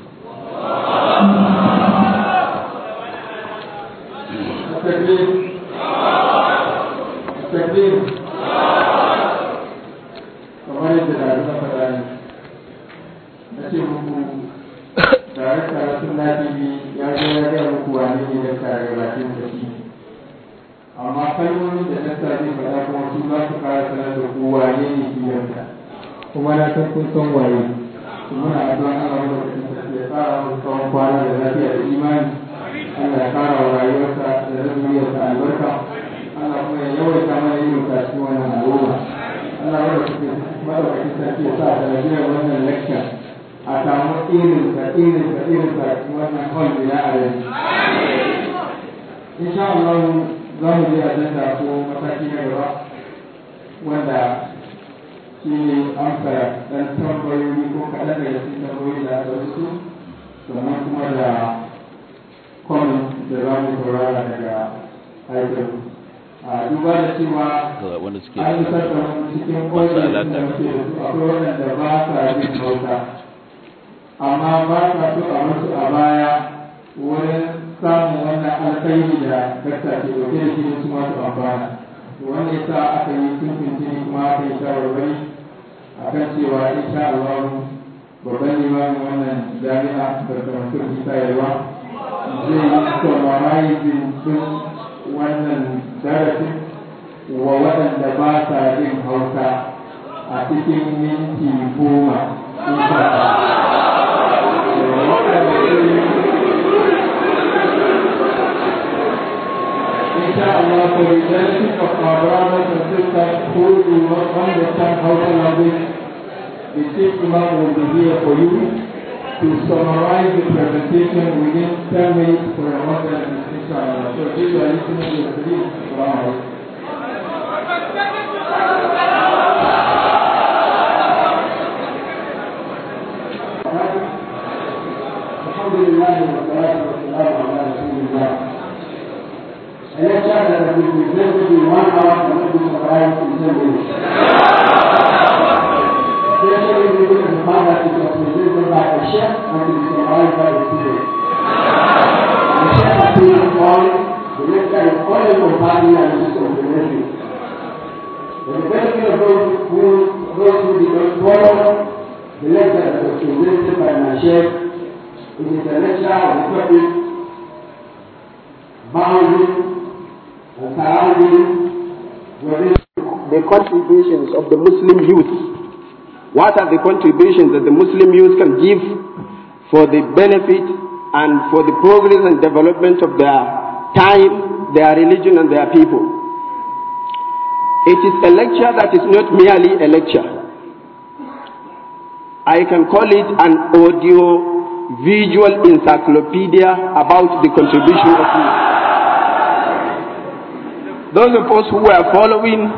B: kamar yadda da na faɗa ne na ce muku tare tare sun na tv ya zo ya gaya muku wane ne da tare bakin da shi amma kalmomin da na sa zai faɗa kuma su za su fara sanar da ku wane ne shi yanta kuma na san kun san waye muna addu'a Allah mu da sarki ya tsara mu tsawon kwana da lafiya da imani Allah ya kara wa rayuwarsa da zuriyarsa albarka Allah kuma ya yawaita mana yin kashi wannan al'umma Allah ya rubuta madaukakin sarki ya sa da lafiyar wannan lecture a samu irin ka irin ka irin ka wannan hall da ya are insha Allah za mu je ajanda ko mataki na gaba wanda shi ne amsa dan tambayoyi ko kaɗan daga cikin tambayoyi da aka rusu sannan kuma da comment da za mu saurara daga haifar a duba da cewa
A: wanda suke
B: an yi sassan cikin ƙwallon da muke da su akwai waɗanda ba sa yin bauta amma ba sa so a musu a baya wurin samun wannan alkhairi da dakta ke dauke da shi su masu amfana wanda ya sa aka yi tuntuntuni kuma aka yi shawarwari a kan cewa insha Allah babban limamin wannan jami'a da karantar bisa yawa zai yi summarizing din wannan darasin wa waɗanda ba sa jin hausa a cikin minti goma insha Allah for the benefit of our brothers and sisters who do not understand Hausa language, the Chief Imam will be here for you to summarize the presentation within 10 minutes for a modern insha Allah to dai da ni kuma da kudi assalamu alaikum الحمد لله والصلاة والسلام على رسول الله. أنا شاهد في الجنة وأنا أريد أن أتعلم في الجنة. Especially if you can find out it's represented by a chef and it is provided by the student. The chef has been employed, the lecturer is only providing and is complementary. For the benefit of those who, those who did not follow the lecture that was presented by my chef, it is a lecture on the topic bounding and surrounding within
C: the contributions of the Muslim youth. What are the contributions that the Muslim youth can give for the benefit and for the progress and development of their time, their religion, and their people? It is a lecture that is not merely a lecture. I can call it an audio visual encyclopedia about the contribution of youth. Those of us who were following,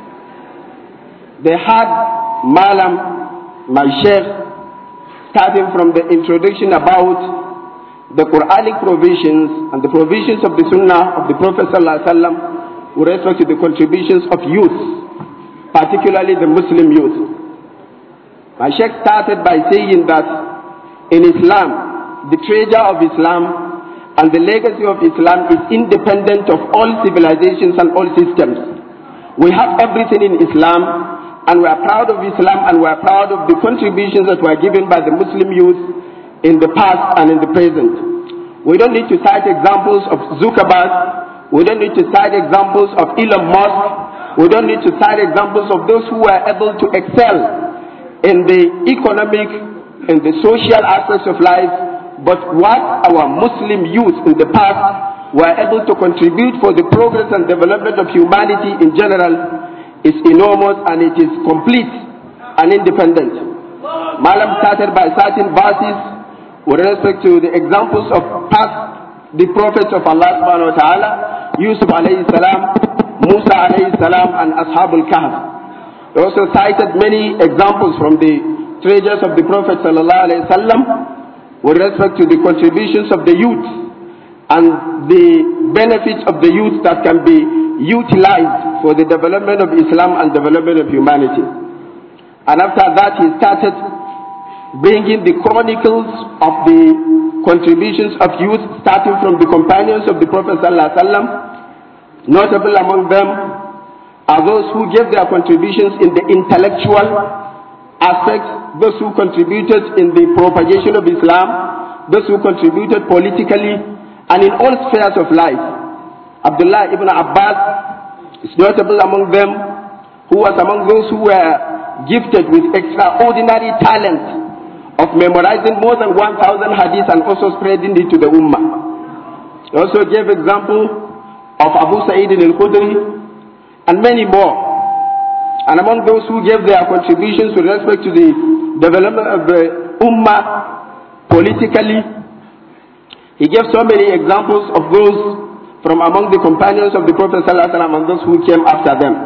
C: they had Malam, my sheikh, starting from the introduction about the Quranic provisions and the provisions of the Sunnah of the Prophet ﷺ with respect to the contributions of youth, particularly the Muslim youth. My sheikh started by saying that in Islam, the treasure of Islam and the legacy of Islam is independent of all civilizations and all systems. We have everything in Islam and we are proud of Islam and we are proud of the contributions that were given by the Muslim youth in the past and in the present. We don't need to cite examples of Zuckerberg. We don't need to cite examples of Elon Musk. We don't need to cite examples of those who were able to excel in the economic, in the social aspects of life, but what our Muslim youth in the past were able to contribute for the progress and development of humanity in general is enormous and it is complete and independent. Malam started by citing verses with respect to the examples of past the prophets of Allah subhanahu wa ta'ala, Yusuf alayhi salam, Musa alayhi salam, and Ashabul Kahf. He also cited many examples from the treasures of the Prophet sallallahu alayhi wasallam with respect to the contributions of the youth and the benefits of the youth that can be utilized for the development of Islam and development of humanity. And after that, he started bringing the chronicles of the contributions of youth, starting from the companions of the Prophet ﷺ. Notable among them are those who gave their contributions in the intellectual aspect, those who contributed in the propagation of Islam, those who contributed politically, and in all spheres of life. Abdullah ibn Abbas is notable among them, who was among those who were gifted with extraordinary talent of memorizing more than 1,000 hadiths and also spreading it to the ummah. He also gave example of Abu Sa'id al-Khudri and many more. And among those who gave their contributions with respect to the development of the ummah politically, he gave so many examples of those from among the companions of the Prophet ﷺ and those who came after them.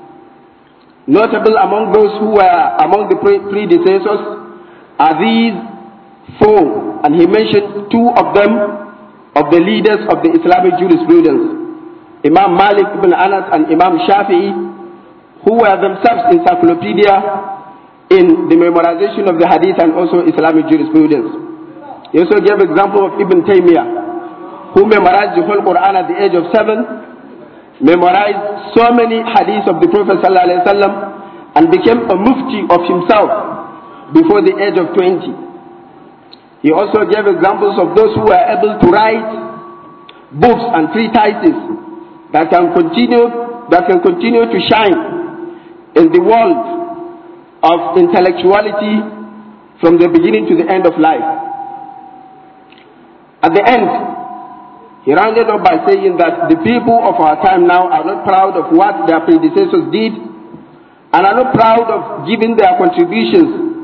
C: Notable among those who were among the pre- predecessors are these four, and he mentioned two of them of the leaders of the Islamic jurisprudence, Imam Malik ibn Anas and Imam Shafi'i, who were themselves encyclopedia in the memorization of the hadith and also Islamic jurisprudence. He also gave example of Ibn Taymiyyah, who memorized the whole Quran at the age of seven, memorized so many hadiths of the Prophet ﷺ, and became a mufti of himself before the age of 20. He also gave examples of those who were able to write books and treatises that can continue that can continue to shine in the world of intellectuality from the beginning to the end of life. At the end, he rounded up by saying that the people of our time now are not proud of what their predecessors did and are not proud of giving their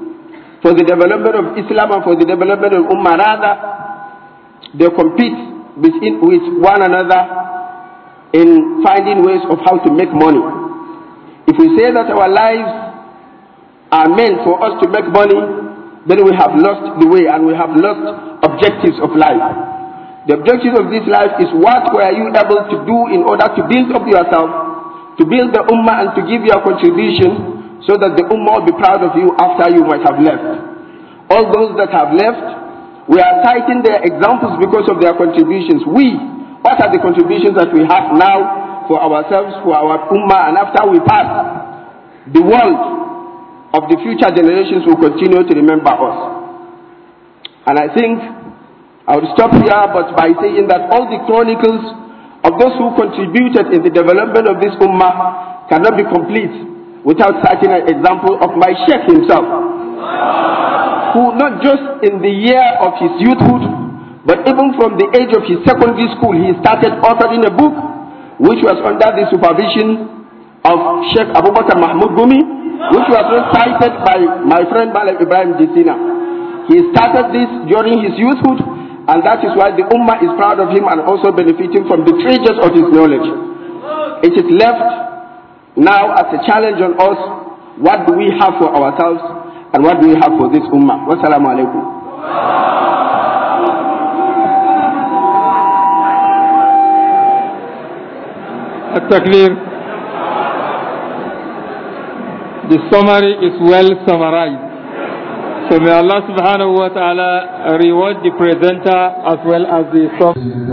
C: contributions for the development of Islam and for the development of Ummah. Rather, they compete between, with one another in finding ways of how to make money. If we say that our lives are meant for us to make money, then we have lost the way and we have lost objectives of life. The objective of this life is what were you able to do in order to build up yourself, to build the ummah and to give your contribution so that the ummah will be proud of you after you might have left. All those that have left, we are citing their examples because of their contributions. We, what are the contributions that we have now for ourselves, for our ummah, and after we pass, the world of the future generations will continue to remember us. And I think I will stop here, but by saying that all the chronicles of those who contributed in the development of this ummah cannot be complete without citing an example of my sheikh himself, who not just in the year of his youthhood, but even from the age of his secondary school, he started authoring a book which was under the supervision of Sheikh Abu Bakr Mahmoud Gumi, which was cited by my friend Malam Ibrahim Jisina. He started this during his youthhood, and that is why the Ummah is proud of him and also benefiting from the treasures of his knowledge. It is left now as a challenge on us what do we have for ourselves and what do we have for this Ummah. Wassalamu alaikum.
D: Takbir. The summary is well summarized. So may Allah subhanahu wa ta'ala reward the presenter as well as the sum.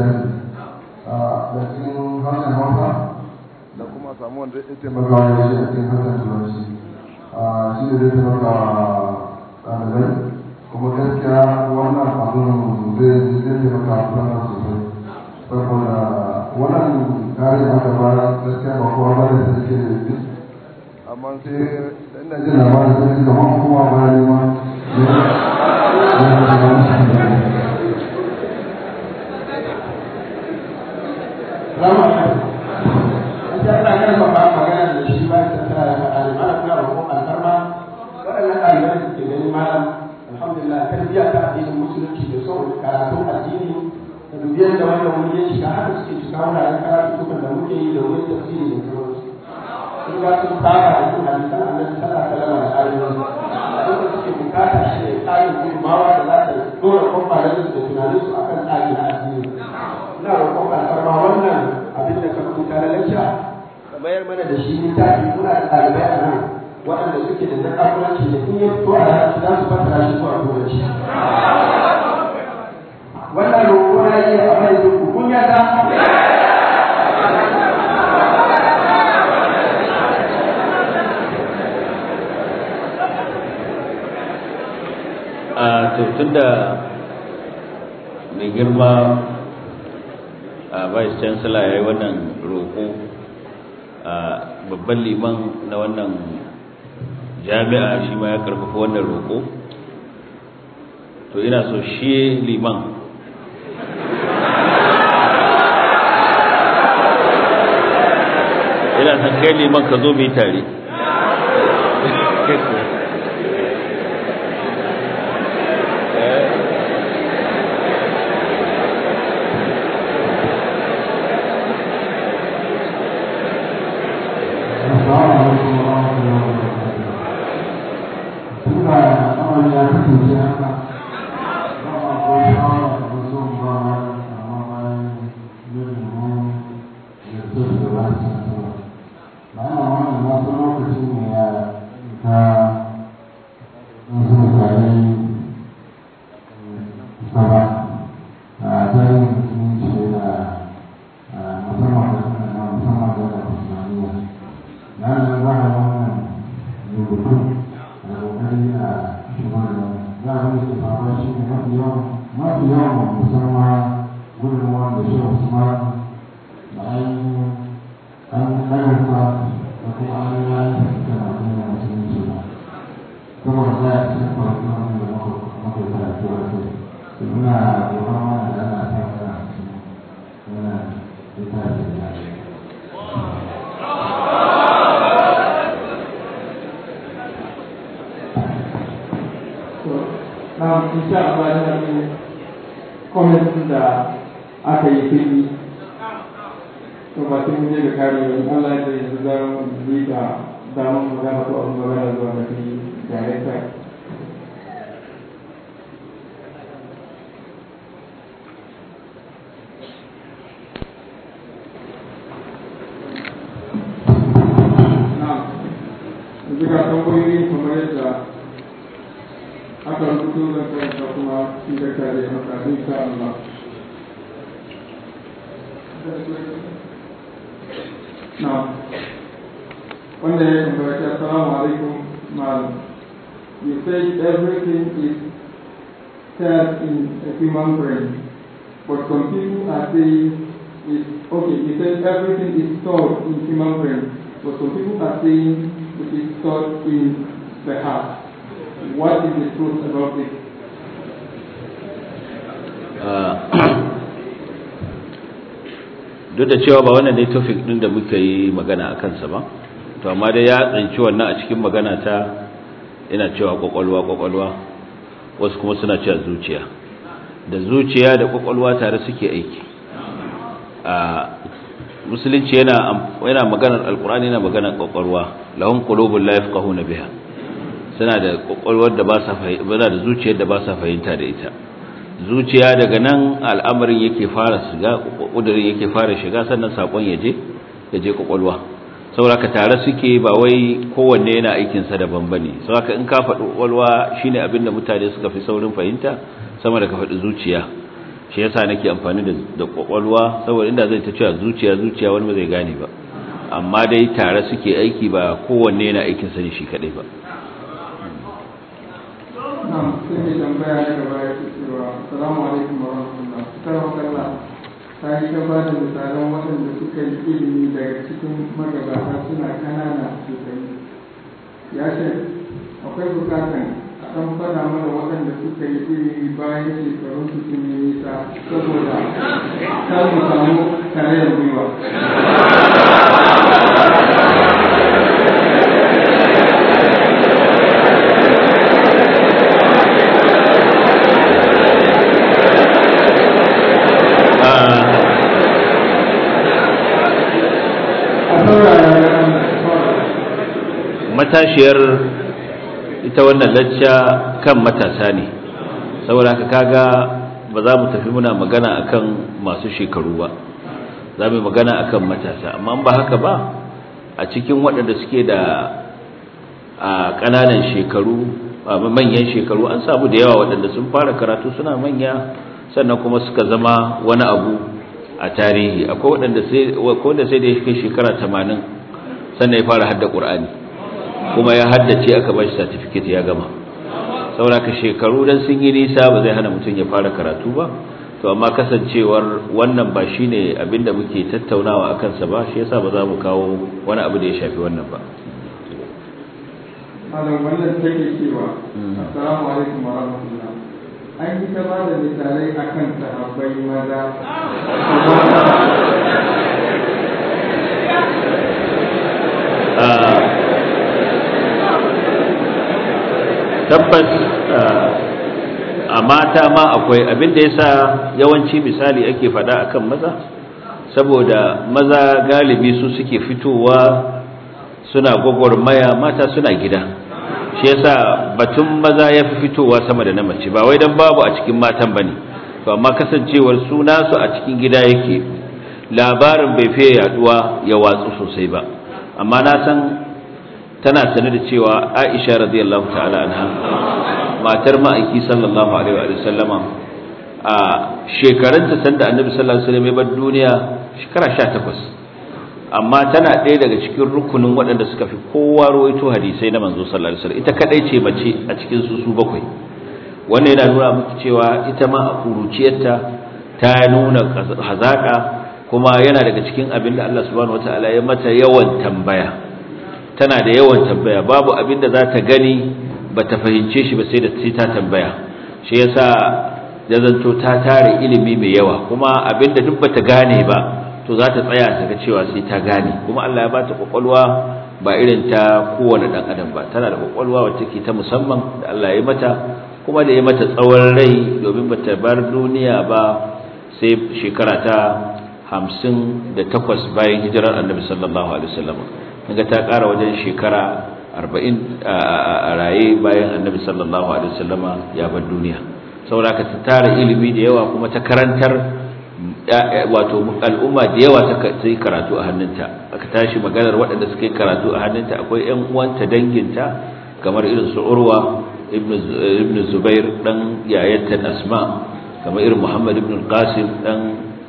E: da kuma samu wanda ya taimaka ya shi a cikin hakan turanci shi ne zai taimaka ɗalibai kuma gaskiya wannan abin zai zai taimaka a sosai saboda wannan kare da aka fara gaskiya ba kowa ba da suke da yi amma sai ina jin labarin sai da kuma kowa ba ne ma
B: Rama, an ta ana kan ba magana da shi ba ta tara ya faɗa ne mana kuna roƙon alfarma waɗannan ɗalibai da ke gani malam alhamdulillah tarbiyya ta addinin musulunci da son karatun addini da dubiyar da wanda wani ya shiga haka suke shiga wuraren karatukan da muke yi da wurin tafsiri da sauransu. Sun ga sun fara da yin hadisan annabi sallallahu alaihi wasallam da ayoyi. Abin da suke bukata shi ne tsarin gudunmawa da za ta dora kwamfanin da tunaninsu akan tsari na addini. ina roƙon alfarma wannan abin da ka rubuta na lacca ka bayar mana da shi littafi muna da ɗalibai a nan waɗanda suke da zakafuranci da in ya fito a larabci za su fassara shi zuwa turanci wannan roƙo na yi a mai ku kun yadda
A: a tun da mai girma a vice chancellor ya yi wannan roƙo a babban liman na wannan jami'a shi ma ya karfafa wannan roƙo to ina so shi liman ina son kai liman ka zo mai tare
B: na insha Allah yana da kwamitin da aka yi fili to ba sai mun je da kare ba Allah ya yanzu za mu yi da damar magana ko abin magana zuwa ga fi director yanzu ga tambayoyi kamar yadda aka rubuto zan karanta kuma shi da kare maka insha Allah Now, one day, Assalamu alaikum, Madam. You say everything is said in a human brain, but some people are saying it's okay. You say everything is stored in human brain, but some people are saying it is stored in the heart. What is the truth about this?
A: duk da cewa ba wannan dai topic din da muka yi magana a kansa ba to amma dai ya tsanci wannan a cikin magana ta ina cewa kwakwalwa kwakwalwa wasu kuma suna cewa zuciya da zuciya da kwakwalwa tare suke aiki a musulunci yana yana maganar alkur'ani yana maganar kwakwalwa lahum qulubun la yafqahuna biha suna da kwakwalwar da ba sa fahimta da zuciyar da ba sa fahimta da ita zuciya daga nan al'amarin yake fara shiga kudurin yake fara shiga sannan sakon ya je ya je kwakwalwa saboda ka tare suke ba wai kowanne yana aikin sa daban bane saboda in ka faɗi kwakwalwa shine abin da mutane suka fi saurin fahimta sama da ka faɗi zuciya shi yasa nake amfani da da kwakwalwa saboda inda zai ta cewa zuciya zuciya wani ba zai gane ba amma dai tare suke aiki ba kowanne yana aikin sa ne shi kadai ba
B: Na'am, sai mai tambaya na gaba ya ce cewa Assalamu alaikum wa rahmatullah. Sarwa kalla ta yi ta ba da misalan waɗanda suka yi ilimi daga cikin magabata suna kanana shekaru. Ya ce akwai bukatan a ɗan faɗa mana waɗanda suka yi ilimi bayan shekarun su sun yi nisa saboda kar mu samu tarayyar gwiwa.
A: matashiyar ita wannan lacca kan matasa ne saboda haka kaga ba za mu tafi muna magana akan masu shekaru ba za mu magana akan matasa amma ba haka ba a cikin waɗanda suke da a ƙananan shekaru manyan shekaru an samu da yawa waɗanda sun fara karatu suna manya sannan kuma suka zama wani abu a tarihi akwai waɗanda sai da ya kai shekara 80 sannan ya fara hadda ƙur'ani kuma ya haddace aka ba shi certificate ya gama saboda ka shekaru dan sun yi nisa ba zai hana mutum ya fara karatu ba to amma kasancewar wannan ba shine abinda muke tattaunawa akan sa ba shi yasa ba za mu kawo wani abu da ya shafi wannan ba
B: Malam wannan take cewa Assalamu alaikum wa rahmatullah. An yi ta ba da misalai akan sahabbai maza.
A: tabbas a mata ma akwai abinda yasa yawanci misali ake fada akan maza saboda maza galibi su suke fitowa suna gwagwarmaya mata suna gida shi yasa batun maza ya fi fitowa sama da na mace ba wai dan babu a cikin matan bane to amma kasancewar su nasu a cikin gida yake labarin bai fiye yaduwa ya watsu sosai ba amma na san tana sane da cewa Aisha radiyallahu ta'ala anha matar ma'aiki sallallahu alaihi wa sallama a shekarunta sanda annabi sallallahu alaihi wasallam ya bar duniya shekara 18 amma tana ɗaya daga cikin rukunin waɗanda suka fi kowa rawaito hadisai na manzo sallallahu alaihi wasallam ita kadai ce mace a cikin su su bakwai wannan yana nuna miki cewa ita ma a kuruciyarta ta nuna hazaka kuma yana daga cikin abin da Allah subhanahu wataala ya mata yawan tambaya tana da yawan tambaya babu abin da za ta gani ba ta fahimce shi ba sai da sai ta tambaya shi yasa ya zanto ta tare ilimi mai yawa kuma abin da duk bata gane ba to za ta tsaya ta ga cewa sai ta gane kuma Allah ya bata kwakwalwa ba irin ta kowane dan adam ba tana da kwakwalwa wacce ke ta musamman da Allah ya mata kuma da ya mata tsawon rai domin bata bar duniya ba sai shekara ta hamsin da takwas bayan hijirar annabi sallallahu alaihi wasallam kaga ta ƙara wajen shekara arba'in a raye bayan annabi sallallahu alaihi wasallam ya bar duniya saboda ka ta tara ilimi da yawa kuma ta karantar wato al'umma da yawa ta yi karatu a hannunta aka tashi maganar waɗanda suka yi karatu a hannunta akwai ƴan uwanta danginta kamar irin su urwa ibn zubair dan yayatta asma kamar irin muhammad ibn qasim dan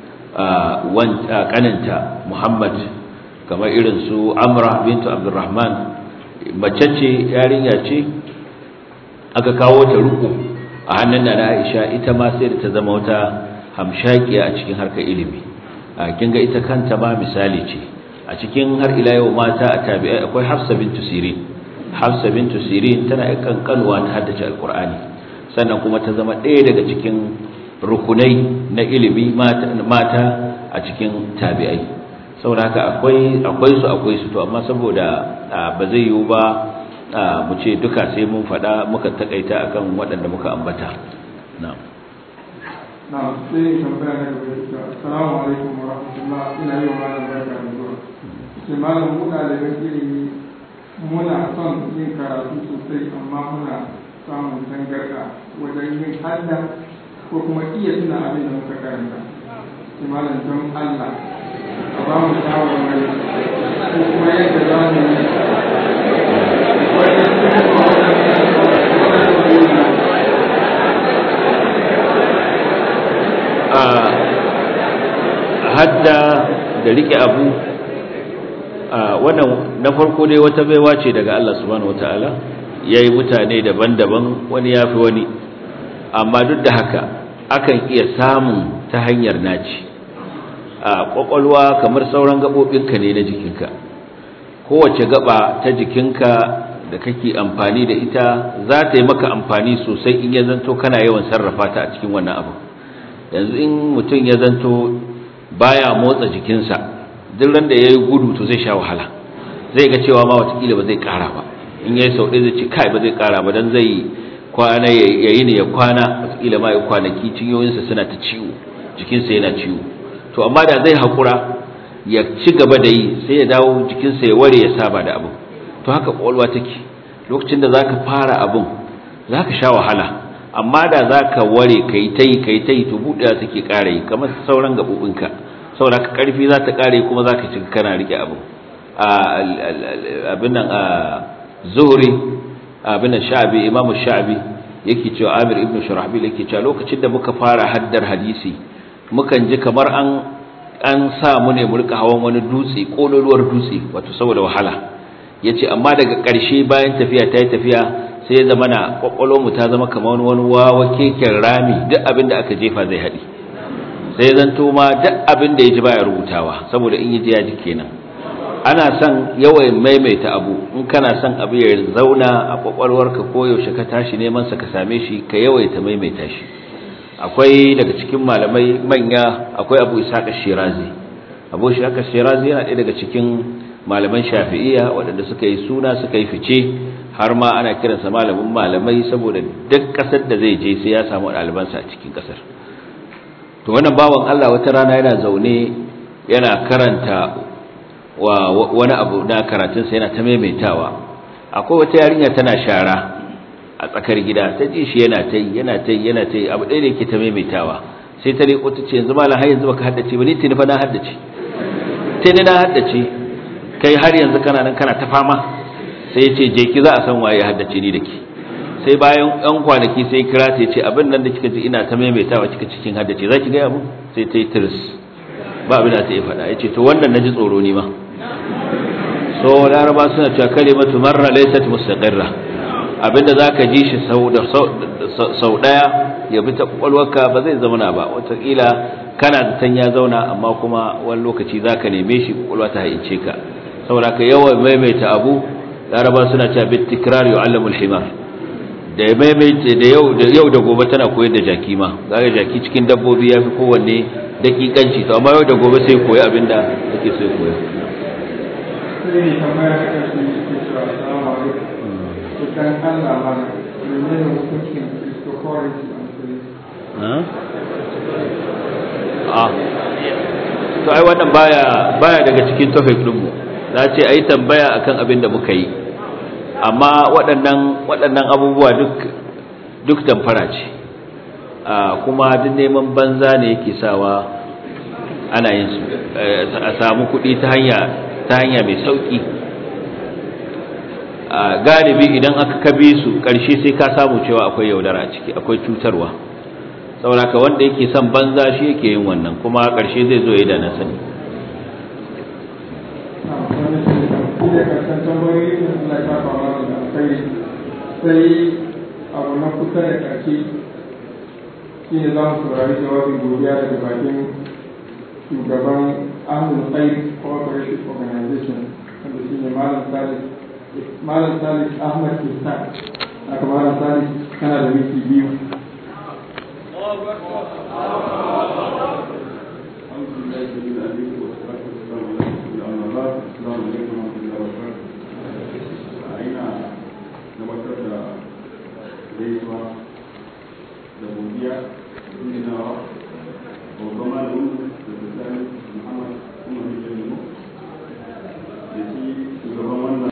A: kaninta muhammad kamar irin su amra bintu abdurrahman mace ce yarinya ce aka kawo ta ruku a hannun na aisha ita ma sai da ta zama wata hamshakiya a cikin harkar ilimi a kin ga ita kanta ma misali ce a cikin har ila yau mata a tabi'ai akwai hafsa bintu sirin hafsa bintu sirin tana kankanuwa ta haddace alqur'ani sannan kuma ta zama ɗaya daga cikin rukunai na ilimi mata a cikin tabi'ai saboda haka akwai akwai su akwai su to amma saboda ba zai yiwu ba mu ce duka sai mun faɗa muka takaita akan waɗanda muka ambata na'am
D: na sai tambaya na gaba ita assalamu alaikum wa rahmatullah ina yi wa malam barka da zuwa ce malam mu ɗaliban ilimi muna son yin karatu sosai amma muna samun tangarɗa wajen yin hadda ko kuma iya tuna abin da muka karanta ce malam don Allah a ba mu shawarwari ko kuma yadda za mu yi wajen
A: a hadda da rike abu a wannan na farko dai wata baiwa ce daga Allah subhanahu wataala yayi mutane daban-daban wani yafi wani amma duk da haka akan iya samun ta hanyar naci a kwakwalwa kamar sauran gabobinka ne na jikinka kowace gaba ta jikinka da kake amfani da ita za ta yi maka amfani sosai in ya zanto kana yawan sarrafa ta a cikin wannan abu yanzu in mutum ya zanto baya motsa jikinsa duk ran da ya yi gudu to zai sha wahala zai ga cewa ma watakila ba zai kara ba in ya yi sau ɗaya zai ce kai ba zai kara ba don zai kwana ya yi ne ya kwana watakila ma ya kwanaki cinyoyinsa suna ta ciwo jikinsa yana ciwo to amma da zai haƙura ya ci gaba da yi sai ya dawo jikinsa ya ware ya saba da abin to haka ƙwaƙwalwa take lokacin da za ka fara abin za ka sha wahala amma da za ka ware ka yi ta yi ka yi ta yi to buɗewa take ƙara yi kamar sauran gaɓoɓinka saboda ka ƙarfi za ta ƙare kuma za ka ci kana riƙe abu abin nan a zuhuri abin nan sha'abi imamu sha'abi yake cewa amir ibn shurahbil yake cewa lokacin da muka fara haddar hadisi mukan ji kamar an an sa mu ne mu rika hawan wani dutse kololuwar dutse wato saboda wahala yace amma daga ƙarshe bayan tafiya ta yi tafiya sai ya zama na mu ta zama kamar wani wawa keken rami duk abin da aka jefa zai haɗi sai zanto ma duk abin da ya ji baya rubutawa saboda in yi ji ya ji kenan ana son yawan maimaita abu in kana son abu ya zauna a kwakwalwarka ko yaushe ka tashi neman sa ka same shi ka yawaita maimaita shi akwai daga cikin malamai manya akwai abu isaka shirazi abu isaka shirazi yana ɗaya daga cikin malaman shafi'iyya waɗanda suka yi suna suka yi fice har ma ana kiransa malamin malamai saboda duk ƙasar da zai je sai ya samu ɗalibansa a cikin ƙasar to wannan bawan Allah wata rana yana zaune yana karanta wa wani abu na karatunsa yana ta maimaitawa akwai wata yarinya tana shara a tsakar gida ta ji shi yana ta yi yana ta yi yana ta yi abu ɗaya da yake ta maimaitawa sai ta riko ta ce yanzu malam har yanzu baka haddace ba ni tuni fa na haddace tuni na haddace kai har yanzu kana nan kana ta fama sai ya ce je ki za a san waye haddace ni da ki sai bayan ɗan kwanaki sai kira ta ce abin nan da kika ji ina ta maimaitawa kika cikin haddace za ki gaya mu sai ta yi tiris ba abin da ta yi faɗa ya ce to wannan na ji tsoro ni ma so laraba suna cewa kalimatu marra laysat mustaqirra abinda zaka ji shi sau da sau daya ya bi ta kwakwalwarka ba zai zauna ba wataƙila kana da tan ya zauna amma kuma wani lokaci zaka neme shi kwakwalwa ta hayyace ka saboda ka yawan maimaita abu laraba suna cewa bit tikrar yu'allamul himar da maimaita da yau da yau da gobe tana koyar da jaki ma zaka jaki cikin dabbobi yafi kowanne dakikanci to amma yau da gobe sai koyi abinda yake so ya koya
D: sai ne tambaya ta ƙarshe ke cewa assalamu alaikum cikin Allah mana menene hukuncin cryptocurrency a musulunci
A: a to ai wannan baya baya daga cikin topic din mu za ce ai tambaya akan abin da muka yi amma waɗannan waɗannan abubuwa duk duk damfara ce a kuma duk neman banza ne yake sawa ana yin su a samu kuɗi ta hanya ta hanya mai sauki a galibi idan aka kabe su ƙarshe sai ka samu cewa akwai yaudara a ciki akwai cutarwa saboda ka wanda yake son banza shi yake yin wannan kuma ƙarshe zai zo ya da na sani
D: sai abu na kusa da ƙarshe shi ne za mu saurari jawabin godiya daga bakin shugaban ahlul khair cooperative organization wanda shi ne malam salis malam salis ahmad kistan aka malam salis kana da miki biyu أعوذ بالله من العليم والصلاة